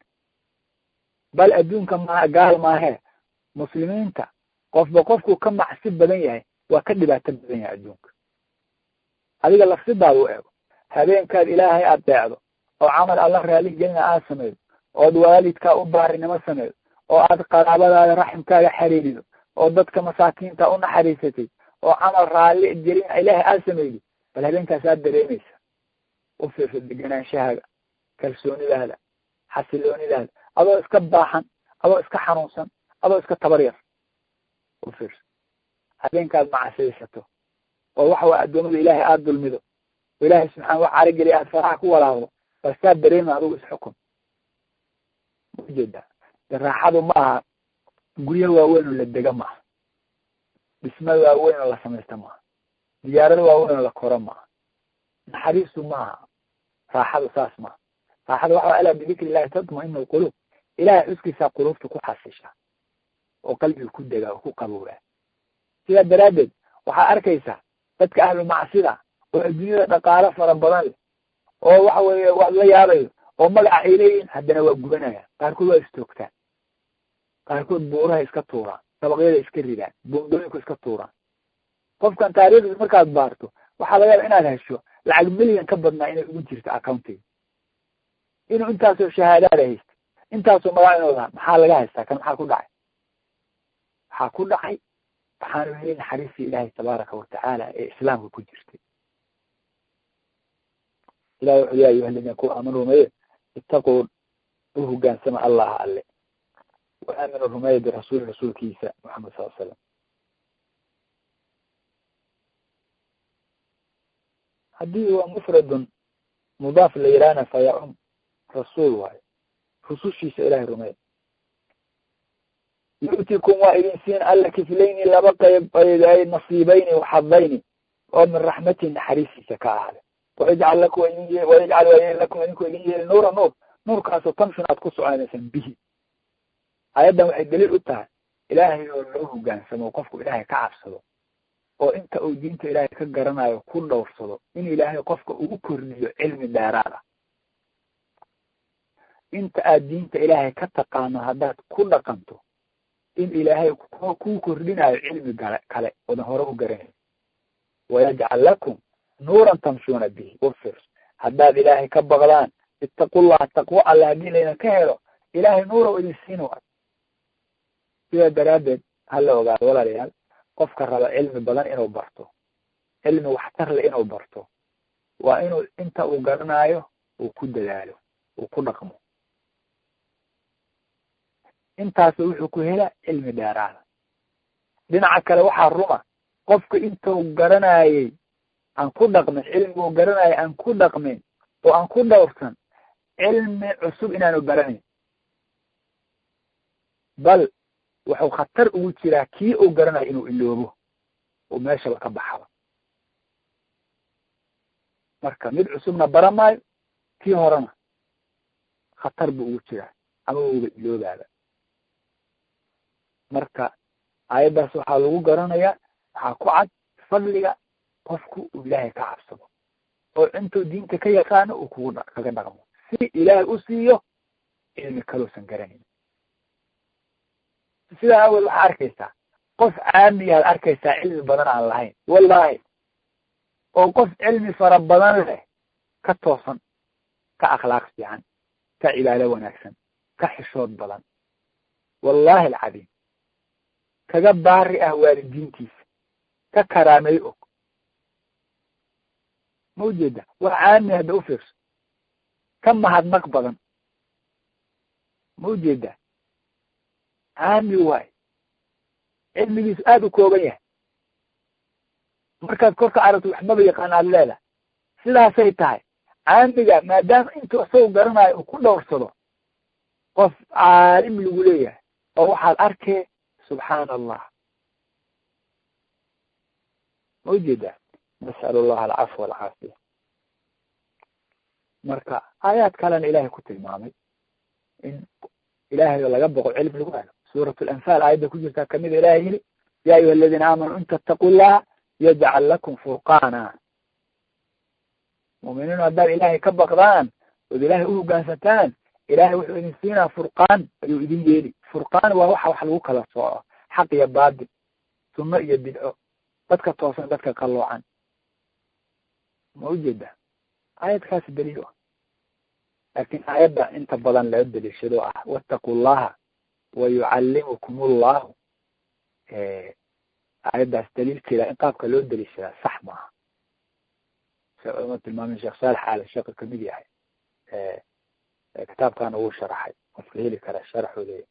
bal adduunka ma gaal maahee muslimiinta qofba qofku ka macsi badan yahay waa ka dhibaato badan yahay adduunka adiga lafsidaada u eego habeenkaad ilaahay aad deecdo oo camal alla raali gelina aad sameedo ood waalidkaa u baarinimo sameedo oo aad qaraabadaada raximkaaga xariirido oo dadka masaakiinta u naxariisatay oo camal raalli gelina ilaahay aad sameydo bal habeenkaas aad dareemaysa u fiirso degenaanshahaaga kalsoonidaada xasiloonidaada adoo iska baaxan adoo iska xanuunsan adoo iska tabar yar u fiirso habeenkaad macasaysato oo waxa way addoomada ilaahay aada dulmido oo ilaahay subxana wax carigeliya aad faraha ku walaaqdo bal saa dareema adugu isxukun ujeedaa de raaxadu ma aha guryo waaweyn oo la dega maaha dhismo waaweyn oo la samaysta maaha diyaarado waaweyn oo la koro maaha naxariistu maaha raaxadu saas maaha raaxadu waxa alaa bidikri illahi tatmainu lquluub ilahay xuskiisaa quluubta ku xasisha oo qalbiga ku degaa oo ku qabowaa sidaa daraaddeed waxaa arkaysaa dadka ahlu macsida oo adduunyada dhaqaalo fara badan leh oo waxa weeye waad la yaabayo oo magaca ay leeyihin haddana waa gubanayaan qaarkood waa istoogtaan qaarkood buuraha iska tuuraan dabaqyada iska ridaan boondooyinku iska tuuraan qofkan taariikhdiis markaad baarto waxaa laga yaaba inaad hesho lacag milyan ka badnaa inay ugu jirto accountiga inuu intaasoo shahaadaada haysta intaasoo magac inuu lahaa maxaa laga haystaa kan maxaa ku dhacay waxaa ku dhacay waxaanu helin naxariistii ilaahay tabaaraka watacaala ee islaamka ku jirtay ilahi wuxuu ya ayuha aladiina kuwa aaman rumeeye itaquu u hogaansama allaha alle wa aaminu rumeeye birasuuli rasuulkiisa maxamed sal slam haddii waa mufradun mudaaf la yihahna fayacum rasuul waayo rusushiisa ilahay rumeeye yu'tikum waa idin siin alla kiflayni laba qayb ay nasiibayni waxadayni oo min raxmati naxariistiisa ka ahade wayajcal lakum idin wayajcal waa lakum idinku idin yeeli nuura nuur nuurkaasoo tamshun aad ku soconaysaan bihi ayaddan waxay daliil u tahay ilaahay oo loo hogaansamo qofku ilaahay ka cabsado oo inta uu diinta ilaahay ka garanayo ku dhowrsado in ilaahay qofka ugu korniyo cilmi dheeraad ah inta aad diinta ilaahay ka taqaano haddaad ku dhaqanto in ilaahay kuu kordhinayo cilmi gale kale odan hore u garanayo wayajcal lakum nuuran tamshuuna bihi wafir haddaad ilaahay ka baqdaan ittaqullaha taqwo alle haddii layna ka helo ilaahay nuura idin siin waayo sidaa daraaddeed hala ogaado walaalayaal qofka raba cilmi badan inuu barto cilmi waxtar le inuu barto waa inuu inta uu garanaayo uu ku dadaalo uu ku dhaqmo intaas wuxuu ku hela cilmi dheeraada dhinaca kale waxaa ruma qofka intuu garanayey aan ku dhaqmin cilmiguu garanayay aan ku dhaqmin oo aan ku dhowrsan cilmi cusub inaanu baranayn bal wuxuu khatar ugu jiraa kii uu garanayo inuu iloobo oo meeshaba ka baxaba marka mid cusubna bara maayo kii horena khatar buu ugu jiraa ama uga iloobaaba marka aayaddaas waxaa lagu garanayaa waxaa ku cad fadliga qofku uu ilaahay ka cabsado oo intuu diinta ka yaqaano uu kugu kaga dhaqmo si ilaahay u siiyo cilmi kalousan garanayn sidaa awel waxaa arkaysaa qof caamiyaad arkaysaa cilmi badan aan lahayn wallahi oo qof cilmi fara badan leh ka toosan ka akhlaaq fiican ka cibaado wanaagsan ka xishood badan wallahi alcadiim kaga baari ah waalidiintiisa ka karaamay og ma ujeeda waa caami hadda u fiirso ka mahadnaq badan ma ujeeda caami waay cilmigiisu aada u kooban yahay markaad korka aragto waxmaba yaqaan aada leedahay sidaasay tahay caamiga maadaama intuu isagu garanayo uu ku dhowrsado qof caalim lagu leeyahay oo waxaad arkee subxaana allah ma ujeedaa nas'al allaha alcafwa alcaafiya marka aayaad kalena ilahay ku tilmaamay in ilahay laga boqo cilmi lagu helo suurat lanfaal aayadda ku jirtaa kamida ilahay yili ya ayuha aladiina aamanuu in tattaqu llaha yajcal lakum furqaana muuminiin haddaad ilaahay ka baqdaan ood ilaahay u hoggaansataan ilahay wuxuu idin siinaa furqaan ayuu idin yeeli furqaan waa waxa wax lagu kala sooco xaq iyo baadil sunno iyo bidco dadka toosan dadka qalloocan ma ujeeda aayadkaasi daliil ah laakin aayadda inta badan laga daliishado ah wattaqu llaha wa yucallimukum allahu aayaddaas daliilkeeda in qaabka loo daliishadaa sax maaha sa uma tilmaamin sheekh saalex aale sheeka kamid yahay kitaabkana wuu sharaxay qofka heli kara sharaxooda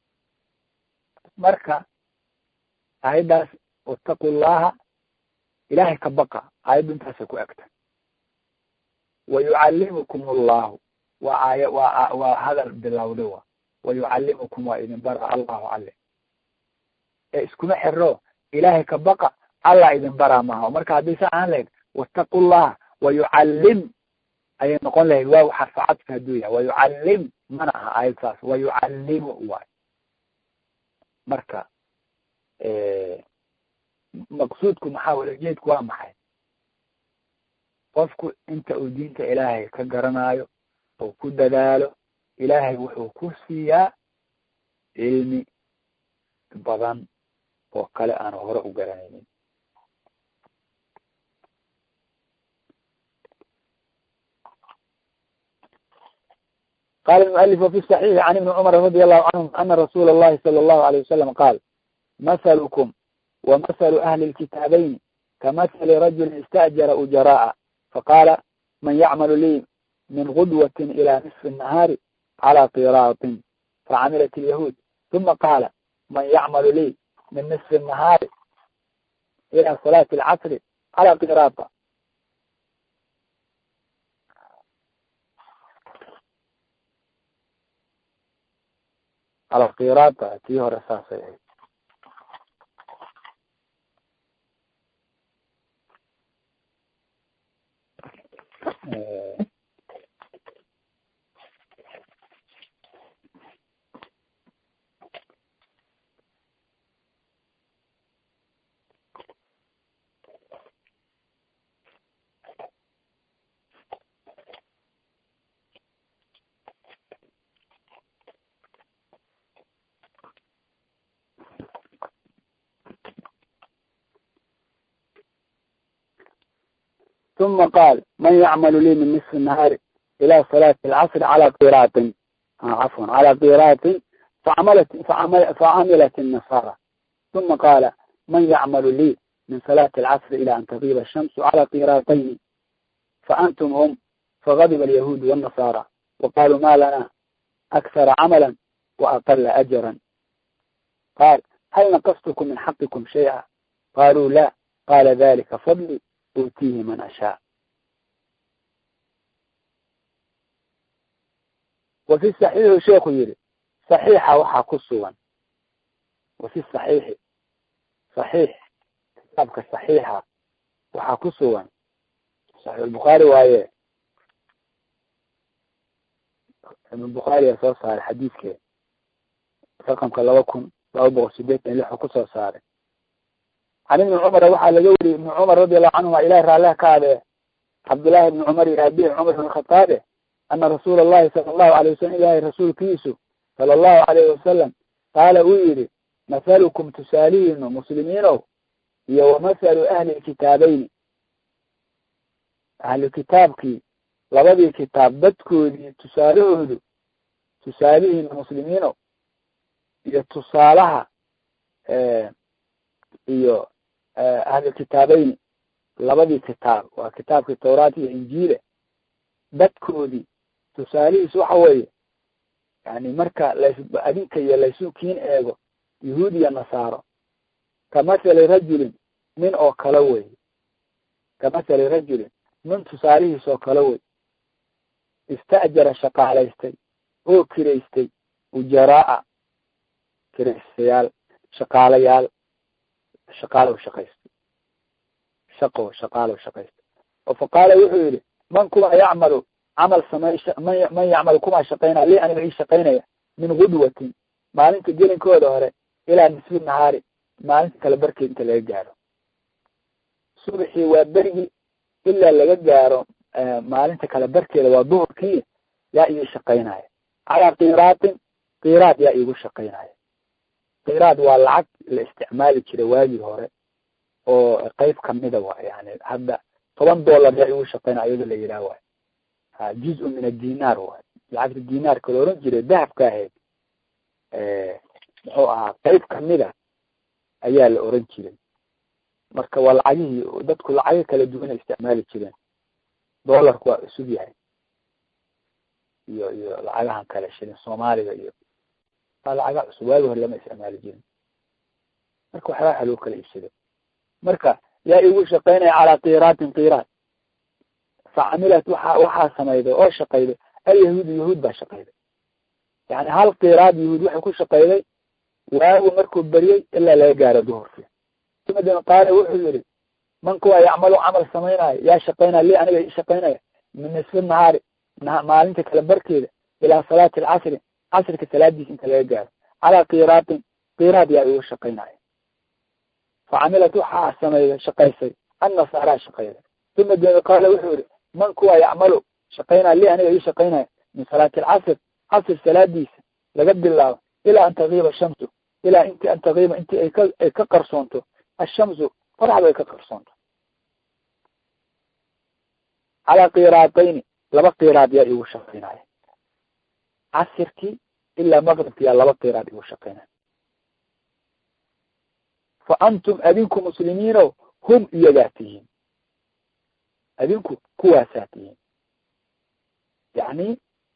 marka aayaddaas wattaqu llaha ilahay ka baqa aayaddu intaasay ku egta wa yucallimukum allahu waa aaya waa waa hadal bilowda wa wa yucallimukum waa idin bara allahu alle ee iskuma xiro ilahay ka baqa allah idin baraa maaha marka haddii sa aan lahayd wattaqu llaha wa yucallim ayay noqon lahayd waaw xarfacadka hadduu yahay wa yucallim mana aha aayad saas wa yucallimu waay marka maqsuudku maxaa walajeedku waa maxay qofku inta uu diinta ilaahay ka garanayo oo ku dadaalo ilaahay wuxuu ku siiyaa cilmi badan oo kale aan hore u garanaynin qala المؤلف وفي الصحيح عن ابن cمر رضي الله عنهم أن رsuل اللhi صلى الله عليه وسلم قال مثلكم ومثل أهل الكتابين كمثل رجل استأجر أجراء فقال من يعمل لي من غدوة إلى نصف النهار على قراط فعملت اليهود ثم قال من يعمل لي من نصف النهار إلى صلاة العصر على قراط على قراط tii hore saasay ahayd ثم قال من يعمل لي من نصف النهار إلى صلاة العصر على قيراط عفوا على قيراط facamalat facamilat النasara ثuma qaala man yacmalu lii min salaati alcasri ila an tagiba الshamsu cala qiraatayni faantum hum fagadiba alyahuud والنasara waqaluu ma lana akhara camala وaqala ajra qaal hal naqastkum min xaqikum shayئa qaluu la qala dalika fadli utiihi man ashaa wafi saxiixi sheekhu yihi saxiixa waxaa ku sugan wafi saxiixi saxiix kitaabka saxiixa waxaa ku sugan saxiixulbukhaari waaye ibn bukhaariya soo saaray xadiidkeeda raqamka laba kun laba boqol sideetan iyo lixu kusoo saaray can ibni cumara waxaa laga weriyey ibni cumar radi allahu canhuma ilahi raalliha ka adee cabdullahi ibni cumar iyo aabihi cumar ibn khataabe ana rasuula allahi sala allahu alay wasalam ilahay rasuulkiisu sala allahu alayhi wasalam qaala uu yihi mathalukum tusaalihiinu muslimiinow iyo wamathalu ahli kitaabayni ahlu kitaabkii labadii kitaab dadkoodii tusaalahoodu tusaalihiinu muslimiinow iyo tusaalaha iyo ahlu kitaabayni labadii kitaab waa kitaabkii tawraat iyo injiile dadkoodii tusaalihiis waxa weeye yani marka las adinka iyo laysu kiin eego yahuud iyo nasaaro kamathali rajulin nin oo kale wey kamathali rajulin nin tusaalihiis oo kale wey ista'jara shaqaalaystay oo kiraystay ujaraa kiraystayaal shaqaalayaal shaqaalow shaqaystay shaqo shaqaalow shaqaystay oo faqaala wuxuu yihi man kuma yacmalu camal samey man man yacmalu kumaa shaqaynaya li aniga ii shaqaynaya min gudwatin maalinta gelinkooda hore ilaa nisfi nahaari maalinta kale barkeed inta laga gaaro subaxii waa berigii ilaa laga gaaro maalinta kale barkeeda waa duhurkii yaa ii shaqaynaya calaa kiraatin kiraad yaa iigu shaqaynaya kiraad waa lacag la isticmaali jiray waagii hore oo qeyb kamida waay yani hadda toban dollar yaa igu shaqaynaya iyadoo la yidhaah waay ha juz-un min adinaar waay lacagta dinaarka la oran jiray dahabka ahayd muxuu ahaa qeyb kamida ayaa la oran jiray marka waa lacagihii dadku lacago kala duwan ay isticmaali jireen dollarku waa cusub yahay iyo iyo lacagahan kale shilin soomaaliga iyo waa lacaga cusub waagi hore lama isticmaali jirin marka waxbaa waxa loo kala iibsado marka yaa igu shaqaynaya calaa kiraatin kiraat facamilat waxa waxaa samayday oo shaqayday alyahuudu yahuud baa shaqayday yani hal kiraad yahuud waxay ku shaqayday waagu markuu beryey ilaa laga gaaro duhurkii umadin qaala wuxuu yihi man kuwa yacmalu camal samaynayo yaa shaqaynaya li aniga ii shaqaynaya min nisfi nahaari maalinta kale barkeeda ilaa salaati alcasri casrika salaadiisa inta laga gaaro calaa kiraatin kiraad yaa igu shaqaynaya facamilat waxaa sameeyay shaqaysay annasaaraa shaqayday uma dee qaala wuxuu yihi man kuwa yacmalu shaqaynaya li aniga ii shaqaynaya min salaati alcasr casr salaadiisa laga bilaabo ilaa an tagiiba shamsu ilaa inti an tagiiba inti ay ka ay ka qarsoonto ashamsu qoraxda ay ka qarsoonto calaa kiraatayni laba kiraad yaa igu shaqaynaya casirkii ilaa maqribki yaa laba kiraad igu shaqaynaya fa antum adinku muslimiino hum iyagaa tihiin adinku kuwaasaa tihiin yacni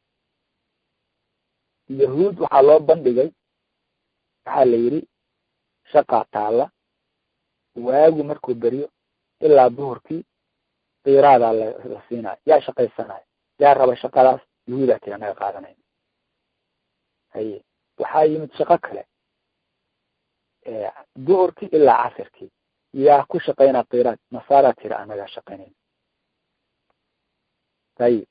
yahuud waxaa loo bandhigay waxaa la yidhi shaqaa taalla waagu markuu beryo ilaa duhurkii kiraadaa la siinayo yaa shaqaysanayo yaa raba shaqadaas yahuudaa tiri anaga qaadanayna haye waxaa yimid shaqo kale duhurkii ilaa casirkii yaa ku shaqaynaa kiraad nasaaraa tiri anagaa shaqaynayna ayib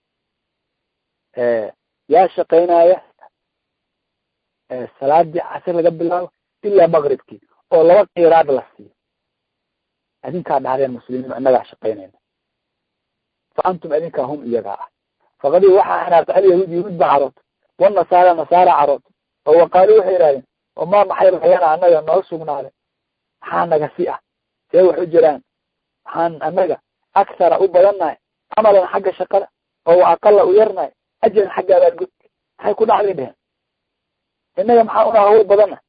yaa shaqaynaya salaadii casir laga bilaabo ilaa maqribkii oo laba kiraad la siiyo adinkaa dhahdeen muslimiin inagaa shaqaynayna fa antum adinkaa hum iyagaa ah faqadii waxaa xanaartay alyahuud yahuud baa caroota wanasaara nasaara caroota oo waqaalu waxay yihahdeen oo maa maxay rayana anaga noo sugnaaday maxaa naga si ah see wax u jiraan maxaan anaga akhara u badannahay camalan xagga shaqada oo aqala u yarnahay ajaran xagga abaargud maxay ku dhacday dheheen innaga maxaa una hawl badana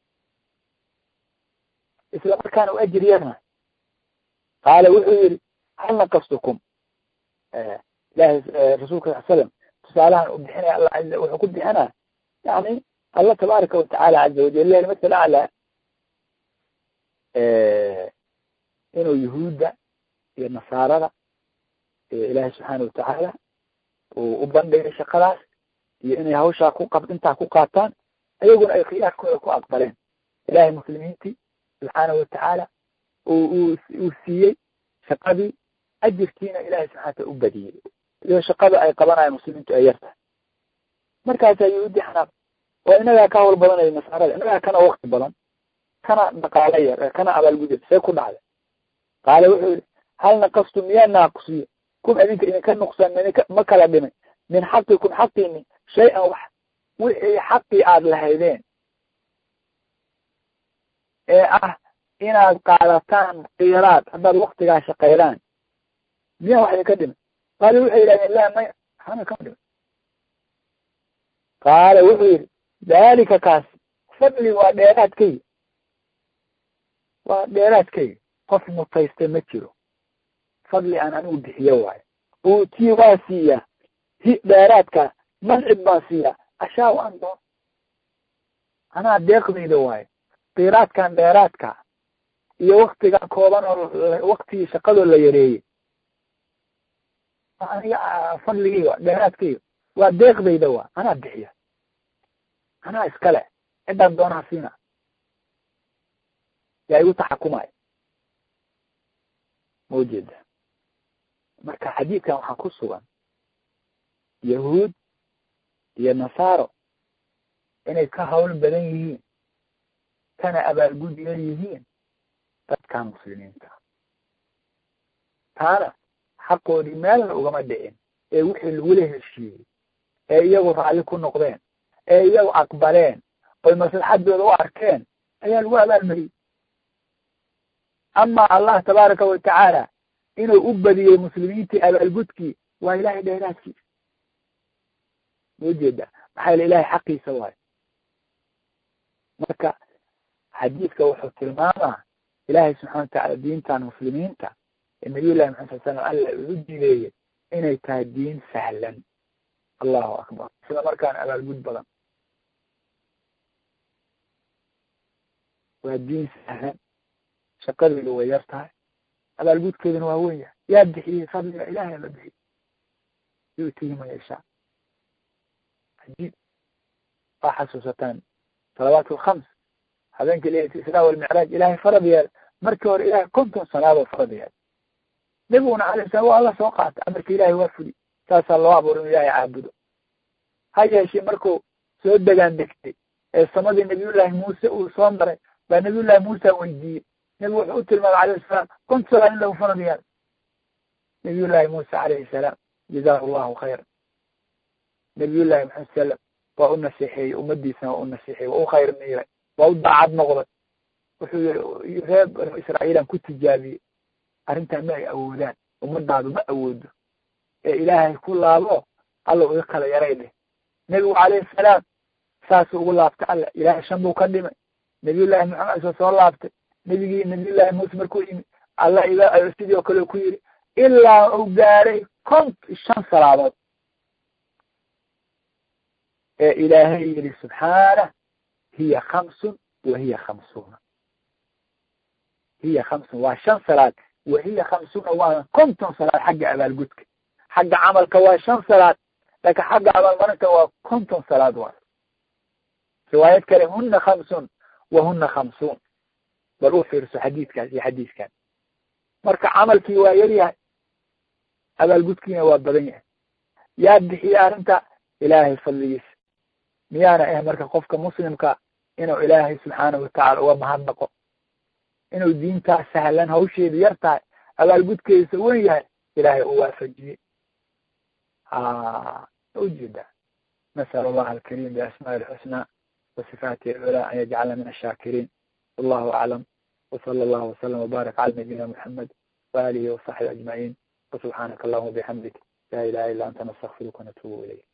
isla markaana u ajir yarna qaala wuxuu yihi hal naqastukum ilahi rasuulka sal slam tusaalahan u bixinaya alla a wuxuu ku bixinaa yani allah tabaaraka watacaala caza wajal leh masal aclaa inuu yuhuudda iyo nasaarada ilaahay subxaana watacaala uu u bandhigay shaqadaas iyo inay hawshaa ku qab intaa ku qaataan ayaguna ay khiyaarkooda ku aqbaleen ilahay muslimiintii subxaana watacaala uu uu siiyey shaqadii ajirkiina ilahay subxana wataala u badiyey iyo shaqada ay qabanayan muslimiintu ay yartahay markaasaa yuhuudi xanaaq oo inagaa ka hawl badanaya nasaarada inagaa kana wakti badan kana dhaqaalo yar kana abaalgudya see ku dhacday qaale wuxuu yihi hal naqastu miyaa naaqusiyo kum idinka idinka nuqsaan midinka ma kala dhimay min xaqikum xaqiini shay-an wax wixii xaqii aada lahaydeen ee ah inaad qaadataan kiiraad haddaad waktigaa shaqaydaan miyaa wax idinka dhimay qaale waxay yidhahdeen la maya hana kama dhimay qaale wuxuu yidhi daalika kaas fadli waa dheeraadkayga waa dheeraadkayga qof mutaysta ma jiro fadli aan anigu bixiyo waayo uutii waa siiyaa hi dheeraadka mancib baan siiyaa ashaa waan doon anaa deeqdayda waayo kiiraadkan dheeraadka iyo waktigan kooban oo waktigii shaqadoo la yareeyey aniga fadligayga dheeraadkayga waa deeqdayda waa anaa bixiya anaa iskale ciddaan doonaa siina yaa igu taxakumaya ma ujeeda marka xadiidkan waxaa ku sugan yahuud iyo nasaaro inay ka hawl badan yihiin kana abaalgud yar yihiin dadkan muslimiinta taana xaqoodii meelna ugama dhicin ee wixii lagula heshiiyey ee iyagu raalli ku noqdeen ee iyagu aqbaleen oy maslaxadooda u arkeen ayaa lagu abaalmariyey ama allah tabaaraka watacaala inuu u badiyey muslimiintii abaalgudkii waa ilahay dheeraadkiisa ma ujeeda maxaa yele ilahay xaqiisa waayo marka xadiidka wuxuu tilmaamaa ilaahay subxana watacala diintan muslimiinta ee nabiy llahi maxamed sal slam alla uu jideeyey inay tahay diin sahlan allahu akbar isla markaana abaalgud badan waa diin sahlan shaqadeedu way yar tahay abaalgudkeeduna waa wen yahay yaa bixiyey fadliga ilahay la bixiyey yu'tihi man yashaa cajiib waa xasuusataan salawaat alkhams habeenkii leylata israa walmicraaj ilahay farad yeela markii hore ilahay konton sanaadoo farad yeela nebiguna alay slam waa alla soo qaata amarka ilahay waa fuli saasaa loo abuura inu ilahay caabudo ha yeeshee markuu soo degaan degtay ee samadii nabiyullaahi muuse uu soo maray baa nabiyullahi muusa weydiiyey nebigu wuxuu u tilmaamay alayhi salaam konton salaad in lagu farad yeelo nabiyullaahi muuse calayhi salaam jazahu allahu khayra nabiyullahi maxamed salam waa u naseexeeyey ummadiisana waa u naseexeeyey waa u khayr miiray waa u daacad noqday wuxuu yihi reer banu israa'iilan ku tijaabiyey arrintan ma ay awoodaan ummadaadu ma awoodo ee ilaahay ku laabo alla iga kala yaray dheh nebigu calayhi salaam saasuu ugu laabtay alla ilaahay shan buu ka dhimay nabiyullahi maxamed soo soo laabtay nebigii nabiyullahi muuse markuu yimi alla iga sidii oo kale ku yidhi ilaa uu gaaray kont shan salaadood ee ilaahay yidhi subxaanah hiya khamsun wa hiya khamsuuna hiya khamsun waa shan salaad wa hiya khamsuuna waa konton salaad xagga abaalgudka xagga camalka waa shan salaad laakiin xagga abaalmarinta waa konton salaad waa riwaayad kale huna khamsun wa huna khamsuun bal u fiirso xadiidkaas iyo xadiiskan marka camalkii waa yar yahay abaalgudkiina waa badan yahay yaa bixiyey arrinta ilaahay fadligiisa miyaana ah marka qofka muslimka inuu ilaahay subxaanahu watacala uga mahadnaqo inuu diintaas sahlan hawsheedu yar tahay abaalgudkeedisa wen yahay ilaahay uu waafajiyey ujeeda nasal allaha alkarim biasmaai alxusnaa wasifaatihi alculaa an yajcalna min ashaakiriin wallahu aclam wsala allahu wasalam wbaarak cala nabiyina muxamed waalihi wasaxbi ajmaciin wasubxaanaka allahuma bixamdik laa ilaha illa anta nastakfiruka wanatubu ilayk